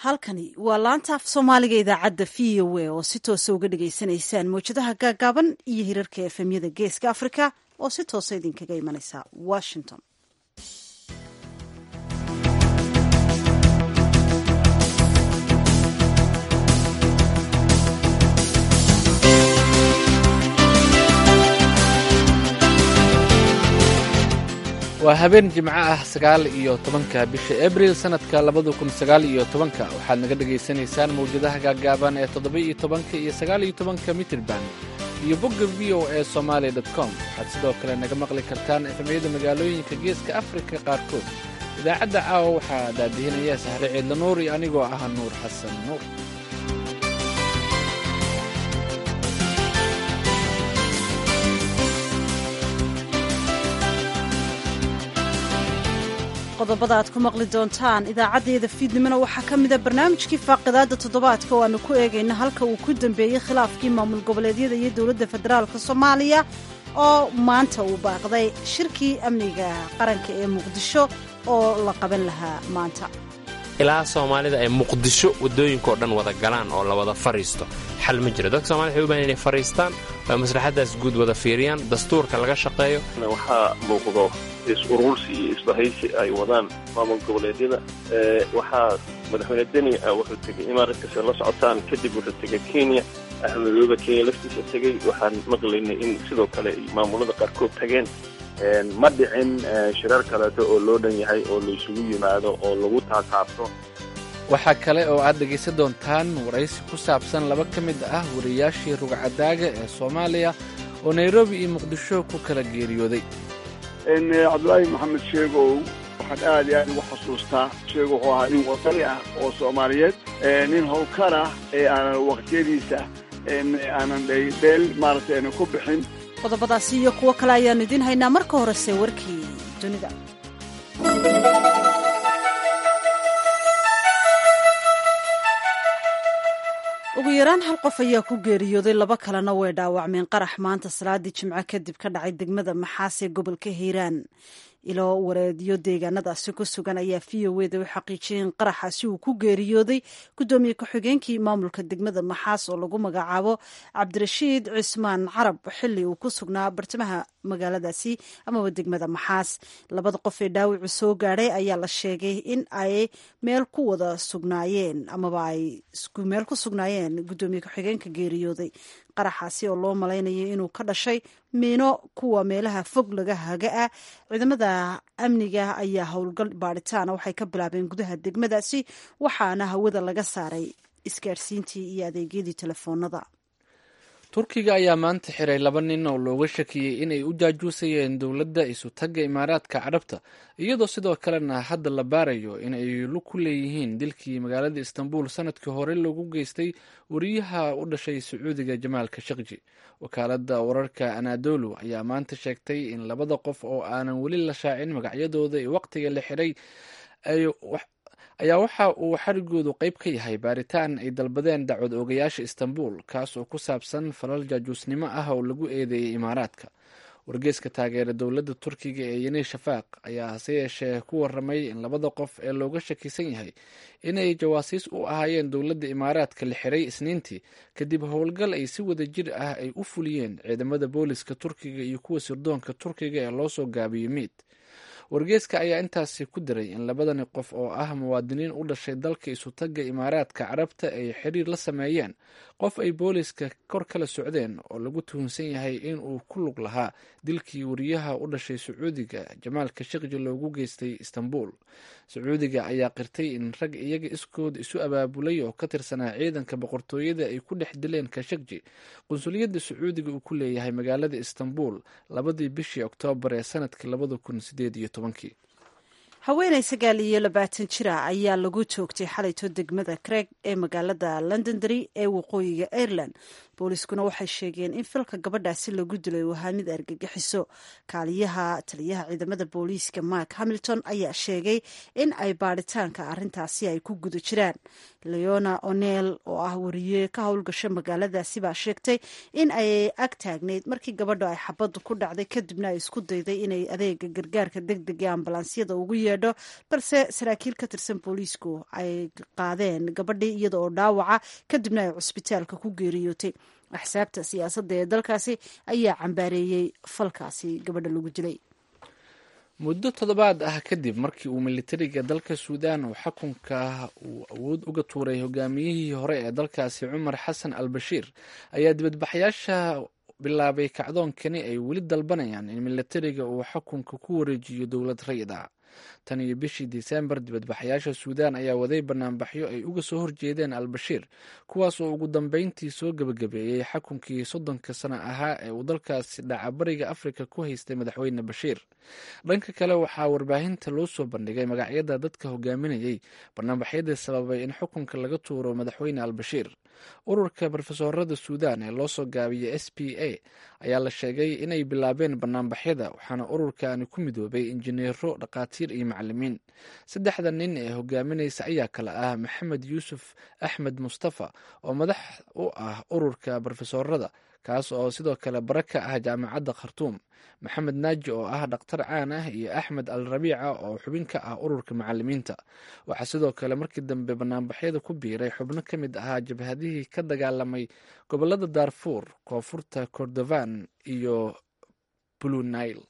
halkani waa laanta af soomaaliga idaacadda v o a oo si toosa uga dhagaysanaysaan mawjadaha gaagaaban iyo hirarka efemyada geeska afrika oo si toosa idinkaga imanaysa washington waa habeen jimco ah sagaal iyo tobanka bisha abril sannadka labada kun sagaal iyo tobanka waxaad naga dhagaysanaysaan mawjadaha gaagaaban ee toddoba iyo tobanka iyo sagaal iyo tobanka mitrban iyo bogga v o e somaali dot com waxaad sidoo kale naga maqli kartaan efemyada magaalooyinka geeska afrika qaarkood idaacadda caawa waxaa daadihinaya sahre ciidla nuur iyo anigoo ah nuur xasan nuur qodobada aad ku maqli doontaan idaacaddeeda fiidnimona waxaa ka mida barnaamijkii faaqidaadda toddobaadka oo aanu ku eegayna halka uu ku dambeeyey khilaafkii maamul goboleedyada iyo dowladda federaalka soomaaliya oo maanta uu baaqday shirkii amniga qaranka ee muqdisho oo la qaban lahaa maanta ilaa soomaalida ay muqdisho waddooyinkaoo dhan wada galaan oo la wada fadhiisto xal ma jiro dadka somalida waxay u bahan inay fadhiistaan oo maslaxaddaas guud wada fiiriyaan dastuurka laga shaqeeyo waxaa muuqdo is-urursi iyo isbahaysi ay wadaan maamul goboleedyada waxaa madaxweyne deni wuxuu tegey imaaratkase la socotaan kadib wuxuu tegey kenya axmedooba kenya laftiisa tegey waxaan maqlaynay in sidoo kale maamulada qaarkood tageen ma dhicin shirar kaleeto oo loo dhan yahay oo laysugu yimaado oo lagu taataabto waxaa kale oo aad dhegaysan doontaan waraysi ku saabsan laba ka mid ah wariyaashii rugcadaaga ee soomaaliya oo nairobi iyo muqdisho ku kala geeriyooday cabdulaahi maxamed sheegow waxaan aad iyo aad ugu xasuustaa sheego wuxuu ahaa nin wadani ah oo soomaaliyeed nin howlkar ah ee aanan waqtiyadiisa aanan dheel maaragtay aanan ku bixin qodobadaasi iyo kuwo kale ayaannu idiin haynaa marka horese warkii dunida ugu yaraan hal qof ayaa ku geeriyooday laba kalena way dhaawacmeen qarax maanta salaadii jimco kadib ka dhacay degmada maxaas ee gobolka hiiraan ilo wareedyo deegaanadaasi ku sugan ayaa v o wda u xaqiijiyay in qaraxaasi uu ku geeriyooday guddoomiye ku-xigeenkii maamulka degmada maxaas oo lagu magacaabo cabdirashiid cismaan carab xili uu ku sugnaa bartamaha magaaladaasi amaba degmada maxaas labada qof ee dhaawacu soo gaadhay ayaa la sheegay in ay meel ku wada sugnaayeen amaba ay isku meel ku sugnaayeen guddoomiye ku-xigeenka geeriyooday qaraxaasi oo loo malaynayo inuu ka dhashay miino kuwa meelaha fog laga haga ah ciidamada amniga ayaa howlgal baadhitaana waxay ka bilaabeen gudaha degmadaasi waxaana hawada laga saaray isgaadhsiintii iyo adeegyadii telefoonada turkiga ayaa maanta xiray laba nin oo looga shakiyey inay u jaajuusayeen dowladda isutagga imaaraadka carabta iyadoo sidoo kalena hadda la baarayo in ay lug ku leeyihiin dilkii magaalada istanbul sanadkii hore loogu geystay wariyaha u dhashay sacuudiga jamaal kashaqji wakaaladda wararka anadolu ayaa maanta sheegtay in labada qof oo aanan weli la shaacin magacyadooda ee waqtiga la xiray ayaa waxa uu xarigoodu qayb ka yahay baaritaan ay dalbadeen dacwad oogayaasha istanbul kaas oo ku saabsan falal jaajuusnimo ah oo lagu eedeeyey imaaraadka wargeeska taageera dowladda turkiga ee yeni shafaaq ayaa hase yeeshee ku waramay in labada qof ee looga shakisan yahay inay jawaasiis u ahaayeen dowladda imaaraadka la xiray isniintii kadib howlgal ay si wada jir ah ay u fuliyeen ciidamada booliska turkiga iyo kuwa sirdoonka turkiga ee loosoo gaabiyey miid wargeeska ayaa intaasi ku diray in labadani qof oo ah muwaadiniin u dhashay dalka isutagga imaaraadka carabta ay xiriir la sameeyeen qof ay booliska kor kala socdeen oo lagu tuhunsan yahay in uu ku lug lahaa dilkii wariyaha u dhashay sacuudiga jamaal kashaqji loogu geystay istanbul sacuudiga ayaa qirtay in rag iyaga iskood isu abaabulay oo ka tirsanaa ciidanka boqortooyada ay ku dhex dileen kashaqji qunsuliyadda sacuudiga uu ku leeyahay magaalada istanbul labadii bishii oktoobar ee sanadkii labada kun sideed iyo tobankii haweenay sagaal iyo labaatan jira ayaa lagu joogtay xalayto degmada craig ee magaalada londondery ee waqooyiga ireland booliiskuna waxay sheegeen in filka gabadhaasi lagu dilay uu ahaa mid argagixiso kaaliyaha taliyaha ciidamada booliiska mark hamilton ayaa sheegay in ay baadhitaanka arintaasi ay ku guda jiraan leona o'neil oo ah wariye ka howlgasho magaaladaasi baa sheegtay in ay ag taagnayd markii gabadha ay xabaddu ku dhacday kadibna ay isku dayday inay adeega gargaarka deg deg ee ambalaansiyada ugu yeedho balse saraakiil ka tirsan booliisku ay qaadeen gabadhii iyada oo dhaawaca kadibna ay cusbitaalka ku geeriyootay axsaabta siyaasadda ee dalkaasi ayaa cambaareeyey falkaasi gabadha lagu dilay muddo toddobaad ah kadib markii uu militariga dalka suudaan uu xukunka uu awood uga tuuray hogaamiyihii hore ee dalkaasi cumar xasan al bashiir ayaa dibadbaxyaasha bilaabay kacdoonkani ay weli dalbanayaan in militariga uu xukunka ku wareejiyo dowlad rayid ah tan iyo bishii disembar dibadbaxayaasha suudaan ayaa waday banaanbaxyo ay uga soo horjeedeen al bashiir kuwaas oo ugu dambeyntii soo gebagabeeyey xukunkii soddonka sano ahaa ee uu dalkaasi dhacabariga afrika ku haystay madaxweyne bashiir dhanka kale waxaa warbaahinta loo soo bandhigay magacyada dadka hogaaminayay banaanbaxyadii sababay in xukunka laga tuuro madaxweyne al bashiir ururka brofesorada suudaan ee loo soo gaabiyey s p a ayaa la sheegay inay bilaabeen banaanbaxyada waxaana ururkaani ku midoobay injineero dhakhaatiir iyo macalimiin saddexda nin ee hogaaminaysa ayaa kale ah maxamed yuusuf axmed mustafa oo madax u ah ururka brofesorada kaas oo sidoo kale bara ka ah jaamacadda khartuum maxamed naaji oo ah dhakhtar caan ah iyo axmed al rabiica oo xubin ka ah ururka macalimiinta waxaa sidoo kale markii dambe banaanbaxyada ku biiray xubno ka mid ahaa jabhadihii ka dagaalamay gobolada daarfuur koonfurta kordofan iyo blue nile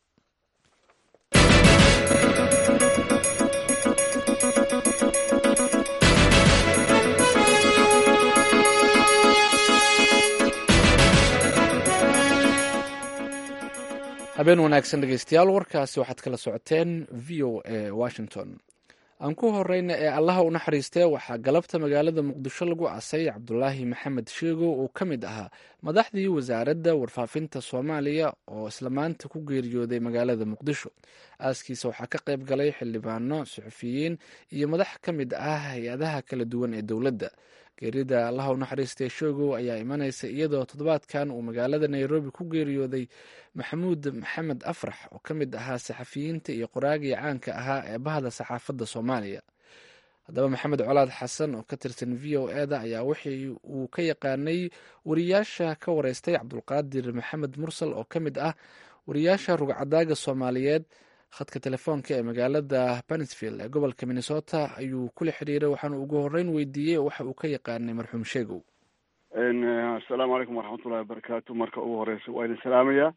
habeen wanaagsan dhegeystayaal warkaasi waxaad kala socoteen v o a washington aan ku horeyna ee allaha u naxariistee waxaa galabta magaalada muqdisho lagu aasay cabdulaahi maxamed sheego oo ka mid ahaa madaxdii wasaaradda warfaafinta soomaaliya oo isla maanta ku geeriyooday magaalada muqdisho aaskiisa waxaa ka qayb galay xildhibaano suxufiyiin iyo madax ka mid ah hay-adaha kala duwan ee dowladda geerida allaha u naxariistee sheegow ayaa imanaysa iyadoo toddobaadkan uu magaalada nairobi ku geeriyooday maxamuud maxamed afrax oo ka mid ahaa saxafiyiinta iyo qoraagii caanka ahaa ee bahda saxaafadda soomaaliya haddaba maxamed colaad xasan oo ka tirsan v o eda ayaa wixii uu ka yaqaanay wariyaasha ka wareystay cabdulqaadir maxamed mursal oo ka mid ah wariyaasha rugcadaaga soomaaliyeed khadka telefoonka ee magaalada banisfield ee gobolka minnesota ayuu kula xiriiray waxaana ugu horeyn weydiiyey waxa uu ka yaqaanay marxuum sheegow assalaamu calaykum waraxmatullahi wabarakaatu marka ugu horeysa waa idin salaamaya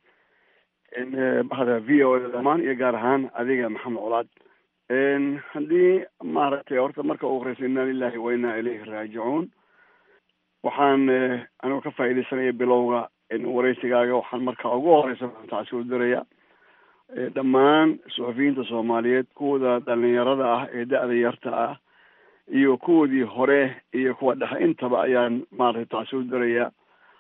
bahda v o da dhamaan iyo gaar ahaan adiga maxamed colaad haddii maaragtay horta marka ugu horeysa inna lilahi wa inna ilayhi raajicuun waxaan anigoo ka faaidaysanaya bilowga wareysigaaga waxaan marka ugu horeysa taasi u diraya dhammaan suxufiyiinta soomaaliyeed kuwooda dhalinyarada ah ee da-da yarta ah iyo kuwoodii hore iyo kuwa dhexe intaba ayaan maaragtay taasi u diraya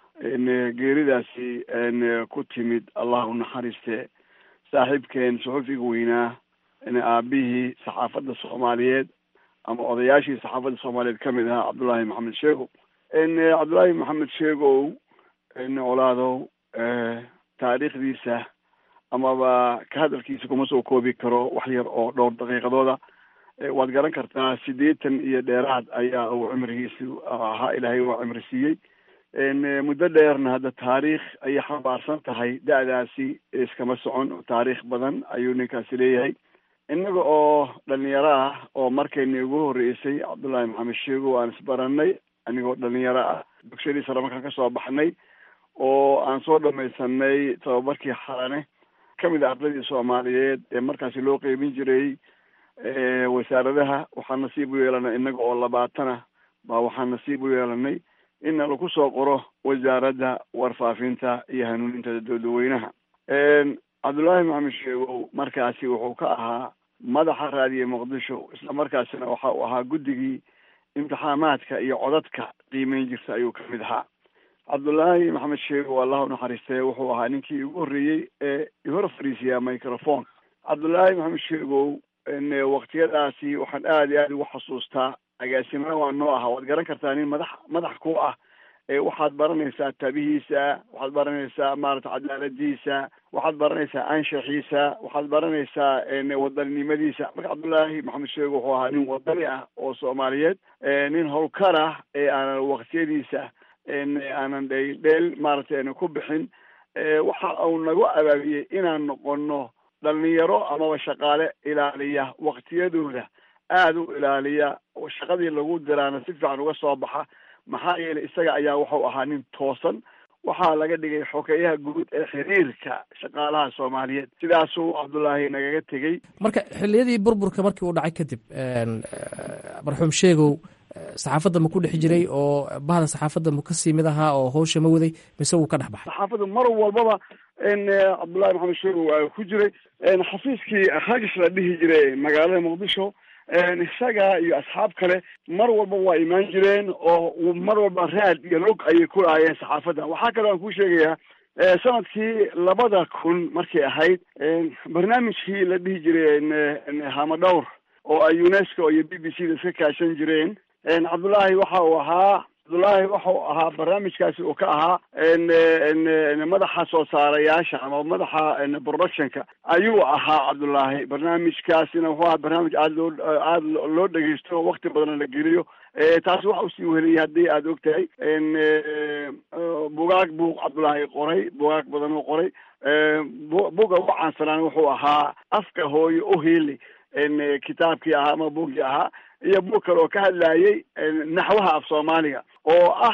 geeridaasi ku timid allah u naxariiste saaxiibkeen suxufiga weynaa aabihii saxaafadda soomaaliyeed ama odayaashii saxaafadda soomaaliyeed kamid ahaa cabdullaahi maxamed sheegow cabdullaahi maxamed sheegow colaadow taariikhdiisa amaba ka hadalkiisa kuma soo koobi karo wax yar oo dhowr daqiiqadooda waad garan kartaa siddeetan iyo dheeraad ayaa uu cimrigiisu ahaa ilaahay waa cimri siiyey muddo dheerna hadda taariikh ayay xambaarsan tahay da-daasi iskama socon taariikh badan ayuu ninkaasi leeyahay innaga oo dhalinyaro ah oo markayna ugu horreysay cabdullaahi maxamed sheegow aan isbaranay anigoo dhalinyaro ah dugshadii sare markaan kasoo baxnay oo aan soo dhamaysanay tababarkii xalane kamid a ardadii soomaaliyeed ee markaasi loo qeybin jiray wasaaradaha waxaan nasiib u yeelanay innaga oo labaatana baa waxaan nasiib u yeelanay in lagu soo qoro wasaaradda warfaafinta iyo hanuuninta dadweynaha cabdullaahi maxamed sheegow markaasi wuxuu ka ahaa madaxa raadiye muqdisho isla markaasina waxa uu ahaa guddigii imtixaamaadka iyo codadka qiimeyn jirta ayuu kamid ahaa cabdullaahi maxamed sheegow allah unaxariistee wuxuu ahaa ninkii ugu horreeyey ee ihor fariisiyaa microphone cabdullaahi maxamed sheegow waktiyadaasi waxaan aada iyo aada ugu xasuustaa agaasimana waa noo aha waad garan kartaa nin madax madax ku ah waxaad baranaysaa tabihiisa waxaad baranaysaa maarata cadaaladiisa waxaad baranaysaa anshaxiisa waxaad baranaysaa wadaninimadiisa marka cabdullaahi maxamed sheego wuxuu ahaa nin wadani ah oo soomaaliyeed nin howlkar ah ee aanan waqtiyadiisa aanan dheeldheel maaragtay ku bixin waxa uu nagu abaabiyey inaan noqono dhalinyaro amaba shaqaale ilaaliya waqtiyadooda aada u ilaaliya shaqadii lagu diraana si fiican uga soo baxa maxaa yeelay isaga ayaa wuxuu ahaa nin toosan waxaa laga dhigay xogeyaha guud ee xiriirka shaqaalaha soomaaliyeed sidaasuu cabdullaahi nagaga tegey marka xiliyadii burburka markii uu dhacay kadib marxuum sheegow saxaafadda ma ku dhex jiray oo bahda saxaafadda ma kasii mid ahaa oo hawsha ma waday mise wuu ka dhex baxay saxaafadda mar walbaba cabdullahi maxamed sheegow waa ku jiray xafiiskii hagis la dhihi jiray magaalada muqdisho isaga iyo asxaab kale mar walba waa imaan jireen oo mar walba raad iyo log ayay ku lahaayeen saxaafadda waxaa kaloo aan kuu sheegayaa sanadkii labada kun markay ahayd barnaamijkii la dhihi jiray hamadhowr oo ay unesco iyo b b c da iska kaashan jireen cabdullaahi waxa uu ahaa cabdullaahi waxau ahaa barnaamijkaasi uu ka ahaa madaxa soo saarayaasha ama madaxa productionka ayuu ahaa cabdullaahi barnaamijkaasina wuxuu ahaa barnaamij aada loo aada loo dhegeysto oo wakti badan la geliyo taasi waxa usii weheliyay haddii aada og tahay bugaag buu cabdullaahi qoray bugaag badan uu qoray buga ugu caansanaan wuxuu ahaa afka hooyo oheli kitaabkii ahaa ama buggii ahaa iyo bug kale oo ka hadlayay naxwaha af soomaaliga oo ah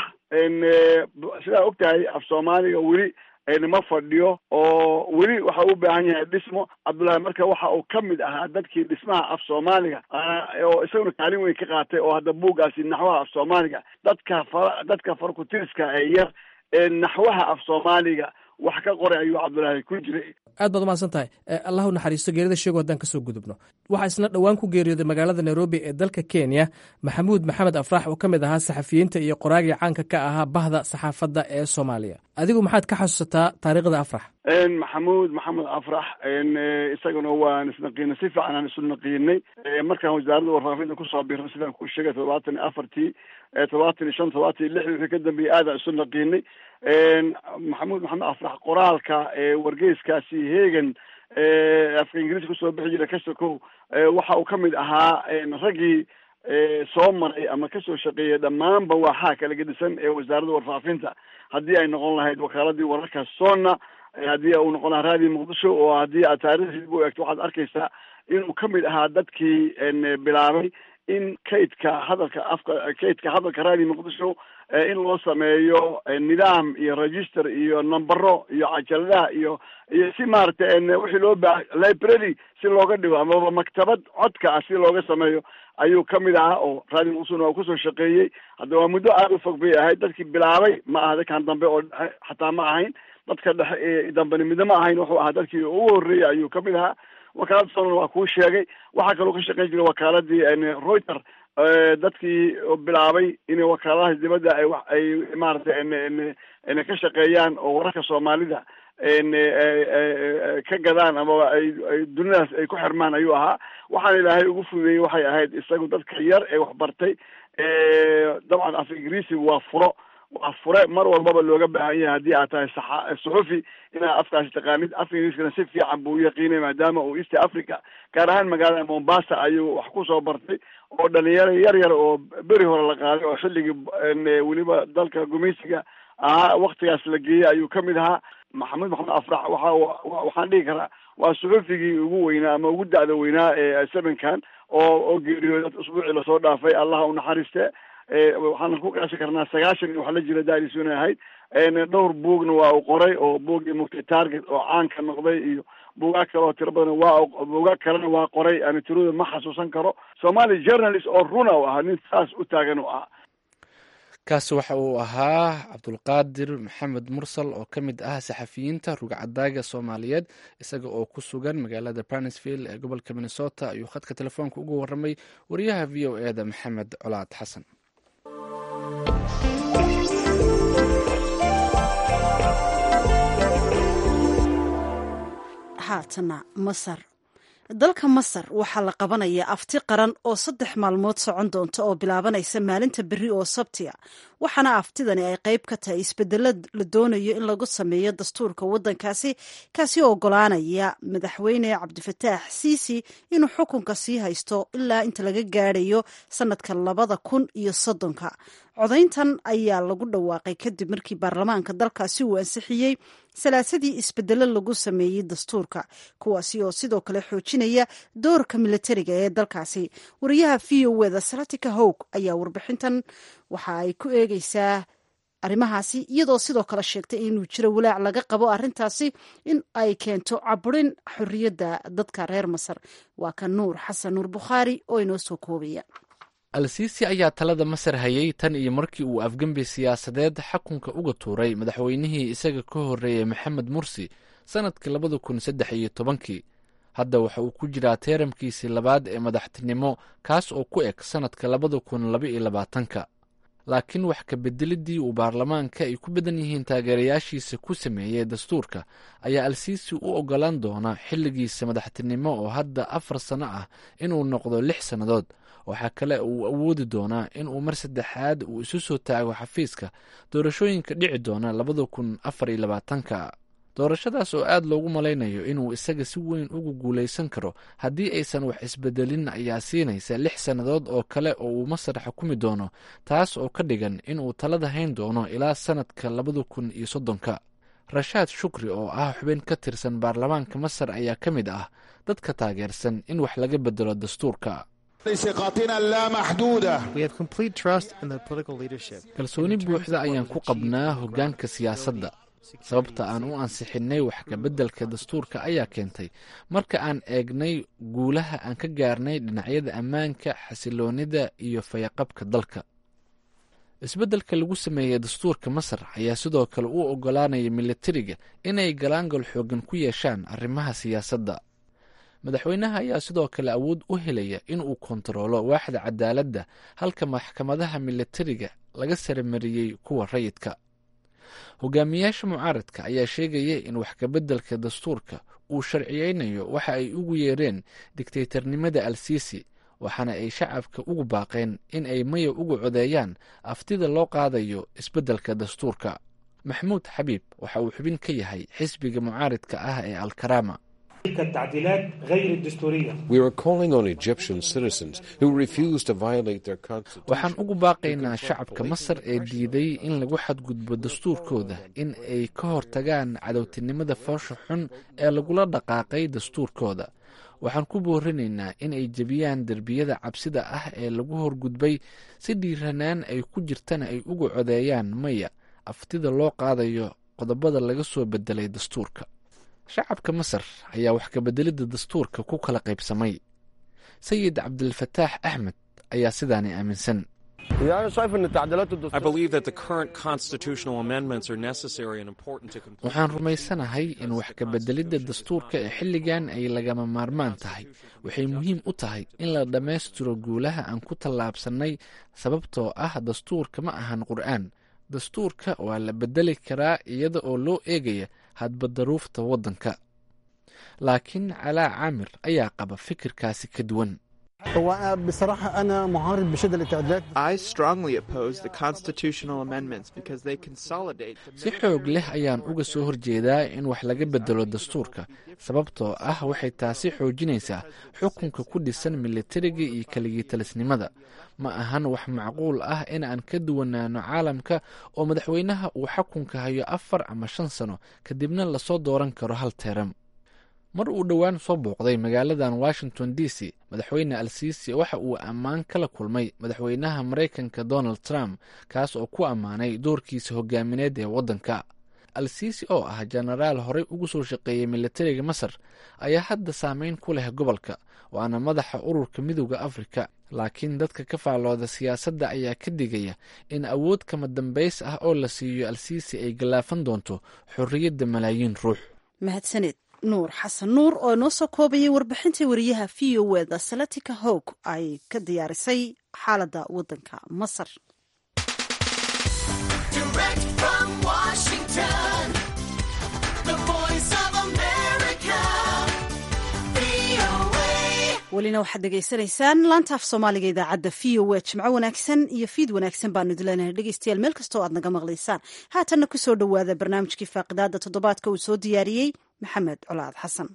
sidaa og tahay af soomaaliga weli ma fadhiyo oo weli waxa u baahan yahay dhismo cabdullaahi marka waxa uu ka mid ahaa dadkii dhismaha af soomaaliga oo isaguna kaalin weyn ka qaatay oo hadda buuggaasi naxwaha af soomaaliga dadka fa dadka farkutiriska ee yar ee naxwaha af soomaaliga wax ka qoray ayuu cabdullaahi ku jiray aad baad umahadsan tahay allahu naxariisto geerida sheego haddaan kasoo gudubno waxaa isna dhowaan ku geeriyooday magaalada nairobi ee dalka kenya maxamuud maxamed afrax oo ka mid ahaa saxafiyiinta iyo qoraagii caanka ka ahaa bahda saxaafadda ee soomaaliya adigu maxaad ka xasuusataa taariikhda afrax maxamuud maxamed afrax isaguna waan isnaqiinay si fiican aan isu naqiinay markaan wasaaradda warfaafinta kusoo birno sidaan kuu sheegay todobaatan iyo afartii todobaatan iyo shan todobaatan iyo lix wixii ka dambeeyey aadaan isu naqiinay maxamuud maxamed afrax qoraalka wargeyskaasi hegan afka ingiriiska kusoo bixi jira kasokow waxa uu ka mid ahaa raggii soo maray ama kasoo shaqeeyay dhammaanba waaxaa kala gedisan ee wasaaradda warfaafinta haddii ay noqon lahayd wakaaladii wararka sonna haddii uu noqon lahaa raadiyo muqdisho oo haddii aad taarikhdiisa u eegto waxaad arkaysaa inuu ka mid ahaa dadkii bilaabay in kaydka hadalka afka kaydka hadalka raadiyo muqdisho in loo sameeyo nidaam iyo register iyo numbero iyo cajaladaha iyo iyo si maaragtay wixii loo baa library si looga dhigo amaba maktabad codka ah si looga sameeyo ayuu ka mid ahaa oo raadiyo muqdishona waa kusoo shaqeeyey hadda waa muddo aada u fog bay ahayd dadkii bilaabay ma aha dadkan dambe oo dhexe xataa ma ahayn dadka dhexe ee dambeni midna ma ahayn wuxuu ahaa dadkii ugu horreeyey ayuu ka mid ahaa wakaalada sonan waa kuu sheegay waxaa kaloo ka shaqeyn jiray wakaaladii reuter dadkii bilaabay inay wakaaladaha dibadda ay wa ay maaragtay ka shaqeeyaan oo wararka soomaalida ka gadaan amaba ay ay dunidaas ay ku xirmaan ayuu ahaa waxaan ilaahay ugu fudeeyey waxay ahayd isagu dadka yar ee waxbartay dabcan af ingiriisigu waa furo waa fure mar walbaba looga baahan yahay haddii aad tahay saxa suxufi inaad afkaasi taqaanid af ingiriiskana si fiican buu u yaqiinay maadaama uu east africa gaar ahaan magaalada mombasa ayuu wax kusoo bartay oo dhalinyaro yar yar oo beri hore la qaaday oo xilligii weliba dalka gumeysiga ahaa waktigaas la geeyey ayuu ka mid ahaa maxamed maxamed afrax waxa waxaan dhihi karaa waa suxufigii ugu weynaa ama ugu da'da weynaa ee sevenkan oo oo geeriyooday usbuucii lasoo dhaafay allaha u naxariiste waxaan ku qiyaasi karnaa sagaashan iyo wax la jira daalisuna ahayd dhowr buugna waa uu qoray oo buuggii mugtay target oo caanka noqday iyo buugaag kale oo tiro badan waa buugaag kalena waa qoray ani tirada ma xasuusan karo somali journalist oo runa u ahaa nin saas u taagan u ahaa kaasi waxa uu ahaa cabdulqaadir maxamed mursal oo ka mid ah saxafiyiinta rugcadaaga soomaaliyeed isaga oo ku sugan magaalada barnesville ee gobolka minnesota ayuu khadka telefoonka ugu waramay wariyaha v o e da maxamed colaad xasan haatana masar dalka masar waxaa la qabanayaa afti qaran oo saddex maalmood socon doonta oo bilaabanaysa maalinta berri oo sabtiya waxaana aftidani ay qayb ka tahay isbedelo la doonayo in lagu sameeyo dastuurka waddankaasi kaasi oo ogolaanaya madaxweyne cabdifataax siisi inuu xukunka sii haysto ilaa inta laga gaadhayo sanadka labada kun iyo soddonka codayntan ayaa lagu dhawaaqay kadib markii baarlamaanka dalkaasi uu ansixiyey salaasadii isbedelo lagu sameeyey dastuurka kuwaasi oo sidoo kale xoojinaya doorka militariga ee dalkaasi wariyaha v o eda salatika howg ayaa warbixintan waxa ay ku eegeysaa arrimahaasi iyadoo sidoo kale sheegtay inuu jiro walaac laga qabo arrintaasi in ay keento caburin xorriyadda dadka reer masar waa ka nuur xasan nuur bukhaari oo inoo soo koobaya al-siisi ayaa talada masar hayay tan iyo markii uu afgembi siyaasadeed xakunka uga tuuray madaxweynihii isaga ka horreeyey maxamed mursi sannadkii labada kun saddex iyo tobankii hadda waxa uu ku jiraa teeramkiisii labaad ee madaxtinimo kaas oo ku eg sannadka labada kun laba iyo labaatanka laakiin wax ka bedeliddii uu baarlamaanka ay ku badan yihiin taageerayaashiisa ku sameeyey dastuurka ayaa al-siisi u oggolaan doona xilligiisa madaxtinimo oo hadda afar sanno ah inuu noqdo lix sannadood waxaa kale uu awoodi doonaa inuu mar saddexaad uu isu soo taago xafiiska doorashooyinka dhici doona labada kun afar iyo labaatanka doorashadaas oo aad loogu malaynayo inuu isaga si weyn ugu guulaysan karo haddii aysan wax isbedelin ayaa siinaysa lix sannadood oo kale oo uu masar xukumi doono taas oo ka dhigan inuu talada hayn doono ilaa sannadka labada kun iyo soddonka rashaad shukri oo ah xubin ka tirsan baarlamaanka masar ayaa ka mid ah dadka taageersan in wax laga bedelo dastuurka kalsooni buuxda ayaan ku qabnaa hoggaanka siyaasadda sababta aan u ansixinnay wax kabeddelka dastuurka ayaa keentay marka aan eegnay guulaha aan ka gaarnay dhinacyada ammaanka xasiloonida iyo fayaqabka dalka isbeddelka lagu sameeyey dastuurka masar ayaa sidoo kale u oggolaanaya militariga inay galaangal xoogan ku yeeshaan arrimaha siyaasadda madaxweynaha ayaa sidoo kale awood u helaya in uu kontaroolo waaxda cadaaladda halka maxkamadaha militariga laga saramariyey kuwa rayidka hogaamiyaasha mucaaradka ayaa sheegaya in wax kabeddelka dastuurka uu sharciyeynayo waxa ay ugu yeereen digtaytarnimada al siisi waxaana ay shacabka ugu baaqeen in ay maya uga codeeyaan aftida loo qaadayo isbeddelka dastuurka maxmuud xabiib waxa uu xubin ka yahay xisbiga mucaaridka ah ee alkarama waxaan ugu baaqaynaa shacabka masar ee diiday in lagu xadgudbo dastuurkooda in ay ka hortagaan cadowtinimada foosha xun ee lagula dhaqaaqay dastuurkooda waxaan ku boorinaynaa in ay jebiyaan derbiyada cabsida ah ee lagu horgudbay si dhiiranaan ay ku jirtana ay uga codeeyaan maya aftida loo qaadayo qodobada laga soo bedelay dastuurka shacabka masar ayaa wax kabeddelidda dastuurka ku kala qaybsamay sayid cabdilfataax axmed ayaa sidaani aaminsan waxaan rumaysanahay in wax kabeddelidda dastuurka ee xilligan ay lagama maarmaan tahay waxay muhiim u tahay in la dhammaystiro guulaha aan ku tallaabsannay sababtoo ah dastuurka ma ahan qur'aan dastuurka waa la beddeli karaa iyada oo loo eegaya hadba daruufta waddanka laakiin calaa caamir ayaa qaba fikirkaasi ka duwan si xoog leh ayaan uga soo horjeedaa in wax laga bedelo dastuurka sababtoo ah waxay taasi xoojinaysaa xukunka ku dhisan militariga iyo keligitalisnimada ma ahan wax macquul ah in aan ka duwanaano caalamka oo madaxweynaha uu xakunka hayo afar ama shan sano kadibna lasoo dooran karo hal teeram mar uu dhowaan soo booqday magaaladan washington d c madaxweyne al siisi waxa uu ammaan kala kulmay madaxweynaha maraykanka donald trump kaas oo ku ammaanay doorkiisa hogaamineed ee waddanka al siisi oo ah jenaraal horey ugu soo shaqeeyey militariga masar ayaa hadda saameyn ku leh gobolka waana madaxa ururka midooda afrika laakiin dadka ka faallooda siyaasadda ayaa ka digaya in awood kama dambays ah oo la siiyo al siisi ay gallaafan doonto xorriyadda malaayiin ruux mahadsaned nuur xasan nuur oo inoo soo koobayay warbixintii wariyaha v o eda salatika howg ay ka diyaarisay xaaladda waddanka masar welina waxaad dhegaysanaysaan laanta af soomaaliga idaacadda v o a jimco wanaagsan iyo fiid wanaagsan baanu idileenahay dhegeystayaal meel kastoo aad naga maqlaysaan haatanna ku soo dhowaada barnaamijkii faaqidaada toddobaadka uu soo diyaariyey maxamed colaad xasan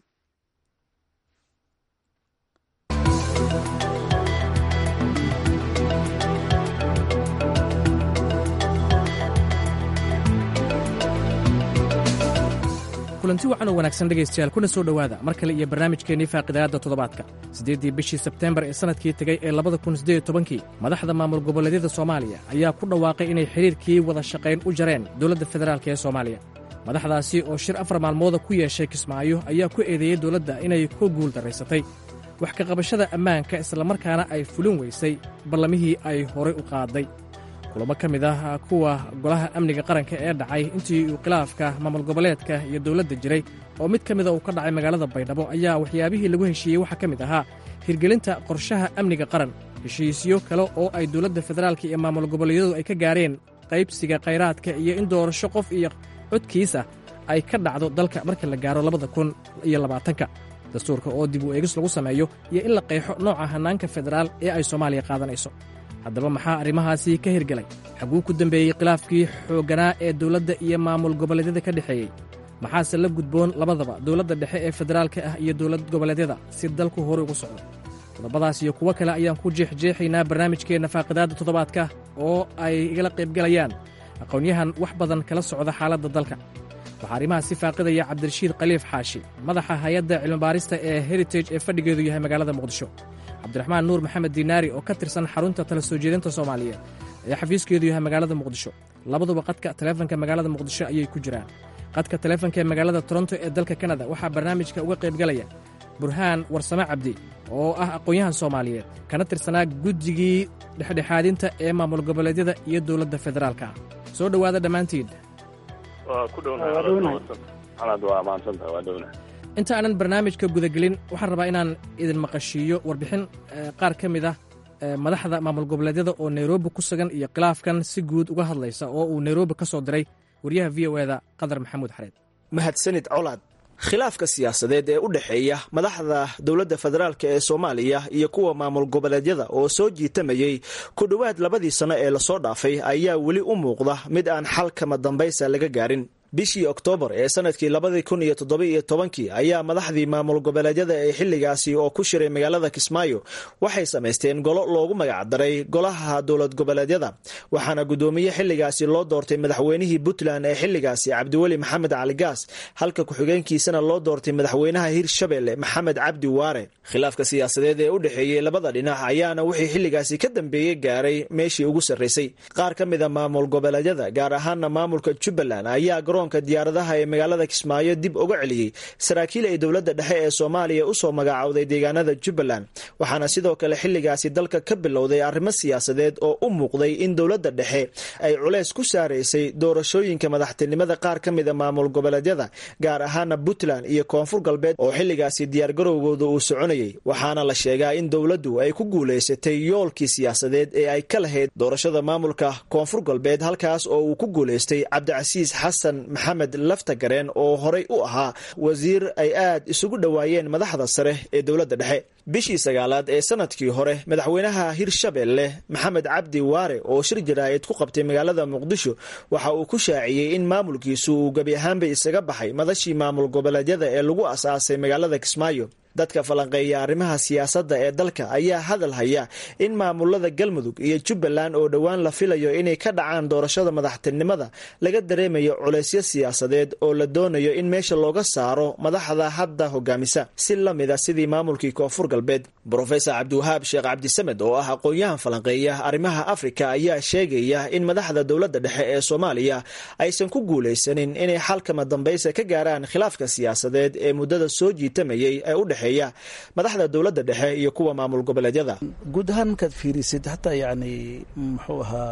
kulanti wacan oo wanaagsan dhegaystayaal kuna soo dhowaada mar kale iyo barnaamijkeennii faaqidaadda toddobaadka siddeeddii bishii sebteembar ee sannadkii tegey ee labada kun siddeed iyo tobankii madaxda maamul goboleedyada soomaaliya ayaa ku dhawaaqay inay xidhiirkii wada shaqayn u jareen dowladda federaalk ee soomaaliya madaxdaasi oo shir afar maalmooda ku yeeshay kismaayo ayaa ku eedeeyey dowladda inay ku guul darraysatay wax ka qabashada ammaanka islamarkaana ay fulin weysay ballamihii ay horay u qaaday kulamo ka mid ah kuwa golaha amniga qaranka ee dhacay intii uu khilaafka maamul goboleedka iyo dowladda jiray oo mid ka mida uu ka dhacay magaalada baydhabo ayaa waxyaabihii lagu heshiiyey waxaa ka mid ahaa hirgelinta qorshaha amniga qaran heshiisyo kale oo ay dowladda federaalka iyo maamul goboleedyadu ay ka gaareen qaybsiga khayraadka iyo in doorasho qof iyo codkiisa ay ka dhacdo dalka marka la gaaro labada kun iyo labaatanka dastuurka oo dib u eegis lagu sameeyo iyo in la qeexo nooca hannaanka federaal ee ay soomaaliya qaadanayso haddaba maxaa arrimahaasi ka hirgelay xaguu ku dembeeyey khilaafkii xoogganaa ee dowladda iyo maamul goboleedyada ka dhexeeyey maxaase la gudboon labadaba dowladda dhexe ee federaalka ah iyo dowlad goboleedyada si dalku horey ugu socdo qodobadaas iyo kuwo kale ayaan ku jeexjeexaynaa barnaamijkeenna faaqidaadda toddobaadka oo ay igala qaybgelayaan aqoonyahan wax badan kala socda xaaladda dalka waxaa arrimahaas si faaqidaya cabdirashiid khaliif xaashi madaxa hay-adda cilmibaarista ee heritage ee fadhigeedu yahay magaalada muqdisho cabdiraxmaan nuur maxamed diinaari oo ka tirsan xarunta tala soo jeedinta soomaaliyeed ee xafiiskeedu yahay magaalada muqdisho labaduba qadka taleefanka magaalada muqdisho ayay ku jiraan qadka taleefanka ee magaalada toronto ee dalka kanada waxaa barnaamijka uga qaybgalaya burhaan warsame cabdi oo ah aqoon-yahan soomaaliyeed kana tirsanaa guddigii dhexdhexaadinta ee maamul goboleedyada iyo dowladda federaalka ah soo dhowaada dhammaantiin inta aanan barnaamijka gudagelin waxaan rabaa inaan idin maqashiiyo warbixin qaar ka mid ah madaxda maamul goboleedyada oo nairobi ku sugan iyo khilaafkan si guud uga hadlaysa oo uu nairobi ka soo diray waryaha v o eda qadar maxamuud xareed mahadsanid colaad khilaafka siyaasadeed ee u dhexeeya madaxda dowladda federaalk ee soomaaliya iyo kuwa maamul goboleedyada oo soo jiitamayey ku dhowaad labadii sanno ee lasoo dhaafay ayaa weli u muuqda mid aan xal kama dambaysa laga gaarin bishii oktoobar ee sanadkii labadii kun iyo toddoba-iyo tobankii ayaa madaxdii maamul goboleedyada ee xilligaasi oo ku shiray magaalada kismaayo waxay samaysteen golo loogu magacdaray golaha dowlad goboleedyada waxaana guddoomiye xilligaasi loo doortay madaxweynihii puntland ee xilligaasi cabdiweli maxamed cali gaas halka ku-xigeenkiisana loo doortay madaxweynaha hirshabelle maxamed cabdi waare khilaafka siyaasadeed ee u dhexeeyey labada dhinac ayaana wixii xilligaasi ka dambeeyey gaaray meeshii ugu sarraysay qaar ka mida maamul goboleedyada gaar ahaana maamulka jubbaland ayaa diyaaradaha ee magaalada kismaayo dib uga celiyey saraakiil ay dowladda dhexe ee soomaaliya usoo magacaawday deegaanada jubbaland waxaana sidoo kale xilligaasi dalka ka bilowday arrimo siyaasadeed oo u muuqday in dowladda dhexe ay culeys ku saaraysay doorashooyinka madaxtinimada qaar ka mida maamul goboleedyada gaar ahaana puntland iyo koonfur galbeed oo xilligaasi diyaargarowgooda uu soconayay waxaana la sheegaa in dowladdu ay ku guulaysatay yoolkii siyaasadeed ee ay ka lahayd doorashada maamulka koonfur galbeed halkaas oo uu ku guulaystay cabdicasiis xasan maxamed laftagareen oo horay u ahaa wasiir ay aad isugu dhowaayeen madaxda sare ee dowladda dhexe bishii sagaalaad ee sanadkii hore madaxweynaha hirshabelle maxamed cabdi waare oo shir jaraa'id ku qabtay magaalada muqdisho waxa uu ku shaaciyey in maamulkiisu uu gebi ahaanba isaga baxay madashii maamul goboleedyada ee lagu asaasay magaalada kismaayo dadka falanqeeya arrimaha siyaasadda ee dalka ayaa hadal haya in maamulada galmudug iyo jubbaland oo dhowaan la filayo inay ka dhacaan doorashada madaxtinimada laga dareemayo culaysyo siyaasadeed oo la doonayo in meesha looga saaro madaxda hadda hogaamisa si la mida sidii maamulkii koonfur galbeed brofesor cabdiwahaab sheekh cabdisamed oo ah aqoon-yahan falanqeeya arrimaha afrika ayaa sheegaya in madaxda dowladda dhexe ee soomaaliya aysan ku guulaysanin inay xalkama dambaysa ka gaaraan khilaafka siyaasadeed ee muddada soo jiitamayay ee u dhexe madaxda dowladda dhexe iyo kuwa maamul goboleedyada guud ahaan markaad fiirisid hataa yani muxuu ahaa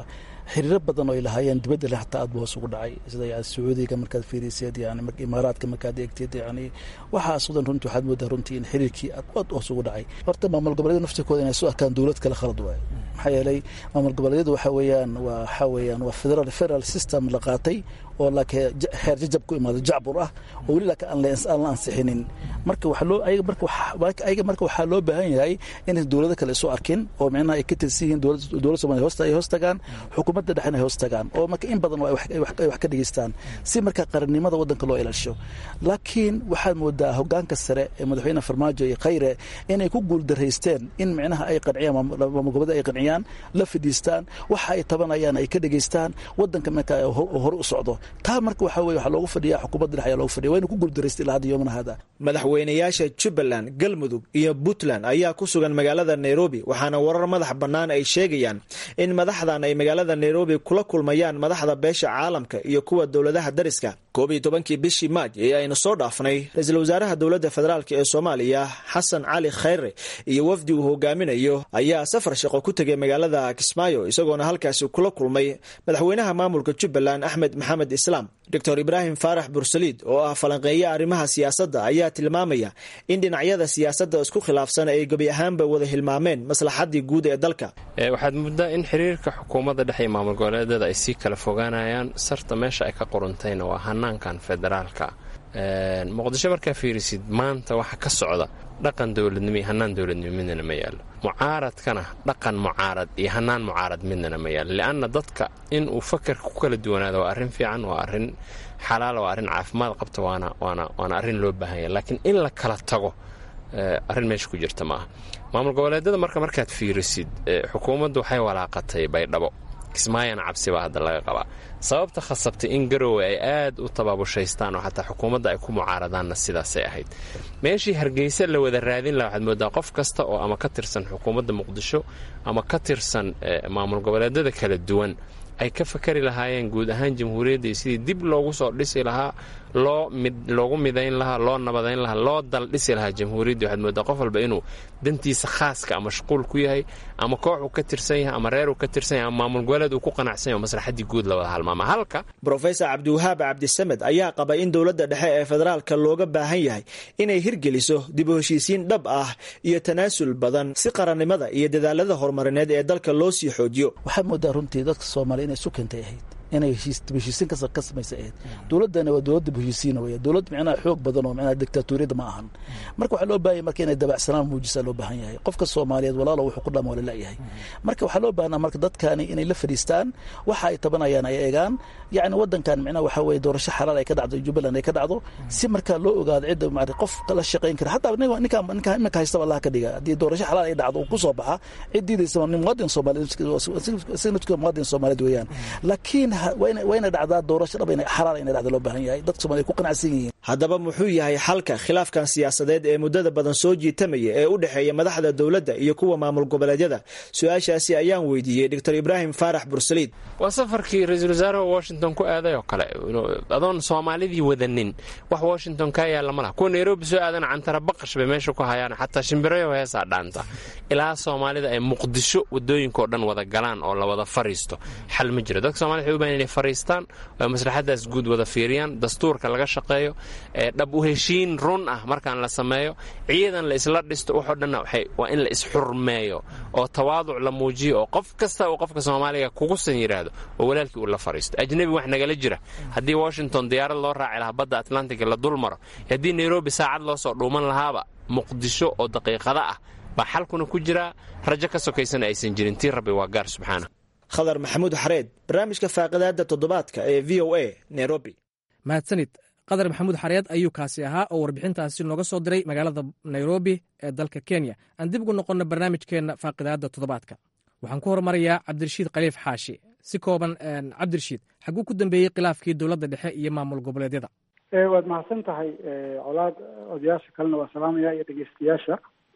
xiriiro badan oo ay lahaayeen dibadda le xataa aad bu hoos ugu dhacay sida yani sacuudiga markaad fiiriseed yani imaaraadka markaad eegteed yani waxaas wadan runtii waxaad moodaa runtii in xiriirkii aad aad hoos ugu dhacay horta maamul goboleedyada naftirkooda inay soo arkaan dowlad kale khalad waayo maxaa yeelay maamul goboleedyadu waxa weeyaan waa waxa weeyaan waa federal federal system la qaatay oo laakiin xeer jajab ku imaado jacbur ah oo weli laakiin aan la ansixinin marka waxa loo ayaga marka waxa ayaga marka waxaa loo baahan yahay inay dowlado kale isu arkin oo micnaha ay ka tirsan yihiin dowladda Soomaaliya hoosta ay hoos tagaan xukuumadda dhexena ay hoos tagaan oo marka in badan ay wax ka dhageystaan si marka qarannimada waddanka loo ilaasho laakiin waxaad moodaa hogaanka sare ee madaxweyne farmaajo iyo khayre inay ku guuldaraysteen in micnaha ay qanciyaan maamul goboleed ay qanciyaan la fadhiistaan waxa ay tabanayaan ay ka dhageystaan waddanka marka hore u socdo taa marka waxaa weye waxaa loogu fadhiyaa xukuumadda dhex ayaa loogu fadhiya waa inu ku guuldaraysta ilaa hadda yoomana hada madaxweynayaasha jubbaland galmudug iyo puntland ayaa ku sugan magaalada nairobi waxaana warar madax bannaan ay sheegayaan in madaxdan ay magaalada nairobi kula kulmayaan madaxda beesha caalamka iyo kuwa dowladaha dariska koob iyo tobankii bishii maaj ee aynu soo dhaafnay ra-iisul wasaaraha dowladda federaalk ee soomaaliya xasan cali khayre iyo wafdi uu hogaaminayo ayaa safar shaqo ku tegay magaalada kismaayo isagoona halkaasi kula kulmay madaxweynaha maamulka jubbaland axmed maxamed islaam doctor ibraahim faarax bursaliid oo ah falanqeeya arrimaha siyaasadda ayaa tilmaamaya in dhinacyada siyaasadda isku khilaafsan ay gebi ahaanba wada hilmaameen maslaxaddii guud ee dalka waxaad muddaa in xiriirka xukuumadda dhexe iyo maamul goboleedyada ay sii kala fogaanayaan sarta meesha ay ka qoruntayna waa hanaankan federaalka muqdisho markaa fiirisid maanta waxa ka socda dhaqan dowladnimo iyo hanaan dowladnimo midnana ma yaalo mucaaradkana dhaqan mucaarad iyo hanaan mucaarad midnana ma yaalo li'anna dadka in uu fakarka ku kala duwanaado waa arrin fiican waa arrin xalaala waa arrin caafimaad qabta waana waana waana arrin loo baahanya laakiin in la kala tago arrin meesha ku jirta ma aha maamul goboleedyada marka markaad fiirisid xukuumaddu waxay walaaqatay baydhabo kismaayana cabsi baa hadda laga qabaa sababta khasabtay in garowe ay aad u tabaabushaystaan oo xataa xukuumadda ay ku mucaaradaanna sidaasay ahayd meeshii hargeysa la wada raadin laha waxaad moodaa qof kasta oo ama ka tirsan xukuumadda muqdisho ama ka tirsan maamul goboleedyada kala duwan ay ka fakari lahaayeen guud ahaan jamhuuriyadda iyo sidii dib loogu soo dhisi lahaa loo loogu midayn lahaa loo nabadayn lahaa loo dal dhisi lahaa jamhuuriyaddii waxaad moodaa qof walba inuu dantiisa khaaska mashquul ku yahay ama koox uu ka tirsan yahay ama reer uu ka tirsan yahay ama maamul goboleed uu ku qanacsan yahay oo maslaxaddii guud la wada halmaama halka brofesor cabdiwahaab cabdisamed ayaa qaba in dowladda dhexe ee federaalka looga baahan yahay inay hirgeliso dib u heshiisiin dhab ah iyo tanaasul badan si qarannimada iyo dadaalada horumarineed ee dalka loo sii xoojiyo waxaad moodaa runtii dadka soomaaliya inay isu keentay ahayd inay heshiisiin ka samaysa ahayd dowladdana waa dowlad dib heshiisiina weya dowlad micnaha xoog badan oo micnaha dictatoriyadda ma ahan marka waxaa loo baahan marka inay dabacsanaan muujisaa loo baahan yahay qofka soomaaliyeed walaalo wuxuu ku dhama waa lalayahay marka waxaa loo baahnaa marka dadkani inay la fadhiistaan waxa ay tabanayaan ay eegaan yacni waddankan micnaha waxaa weeye doorasho xalaal ay ka dhacdo jubbaland ay ka dhacdo si markaa loo ogaado cidda maarata qof la shaqayn kara hataa ninka ninka iminka haystaba allaha ka dhiga haddii doorasho xalaal ay dhacdo uu ku soo baxa cid diidaysa nin muwaadin soomaaliyeed muwaadin soomaaliyeed weeyaan laakiin waa inay dhacdaa doorasho dhab xalaal inay dhacda loo baahan yahay dadka soomaliya ku qanacsan yihiin haddaba muxuu yahay xalka khilaafkan siyaasadeed ee muddada badan soo jiitamaya ee u dhexeeya madaxda dowladda iyo kuwa maamul goboleedyada su-aashaasi ayaan weydiiyey doctor ibraahim faarax bursaliid waa safarkii ra-iisul wasaaraha washington ku aaday oo kale adoon soomaalidii wadanin wax washington kaa yaalla ma laha kuwa nairobi soo aadana cantara baqash bay meesha ku hayaan xataa shimbirayo heesaa dhaanta ilaa soomaalida ay muqdisho wadooyinkaoo dhan wada galaan oo la wada fariisto xal ma jiro dadka somalida waxay u bahan inay fariistaan oo maslaxadaas guud wada fiiriyaan dastuurka laga shaqeeyo dhab u heshiin run ah markaan la sameeyo ciidan la isla dhisto waxoo dhanna waa in la isxurmeeyo oo tawaaduc la muujiyo oo qof kasta uu qofka soomaaliga kugusan yidhaahdo oo walaalkii uu la fariisto ajnebi wax nagala jira haddii washington diyaarad loo raaci lahaa badda atlantiga la dul maro haddii nairobi saacad loo soo dhuuman lahaaba muqdisho oo daqiiqada ah baa xalkuna ku jiraa rajo ka sokaysana aysan jirin tii rabbi waa gaar subxaana khadar maxamuud xareed barnaamijka faaqidaada toddobaadka ee v o a nairobi mahadsanid qadar maxamuud xareed ayuu kaasi ahaa oo warbixintaasi nooga soo diray magaalada nairobi ee dalka kenya aan dib ugu noqonno barnaamijkeenna faaqidaada toddobaadka waxaan ku hormarayaa cabdirashiid khaliif xaashi si kooban cabdirashiid xaguu ku dambeeyey khilaafkii dowladda dhexe iyo maamul goboleedyada waad mahadsan tahay colaad odayaasha kalena waa salaamaya iyo dhegeystayaasha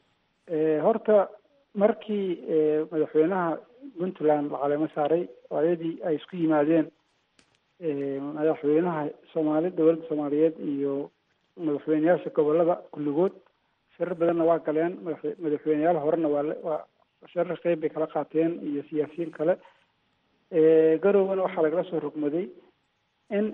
horta markii madaxweynaha puntland la caleemo saaray ayadii ay isku yimaadeen madaxweynaha soomaali dowladda soomaaliyeed iyo madaxweyneyaasha gobolada kulligood shirar badanna waa galeen madaxweyneyaal horena waa waa shirar qeyb bay kala qaateen iyo siyaasiyiin kale garowgana waxaa lagala soo rogmaday in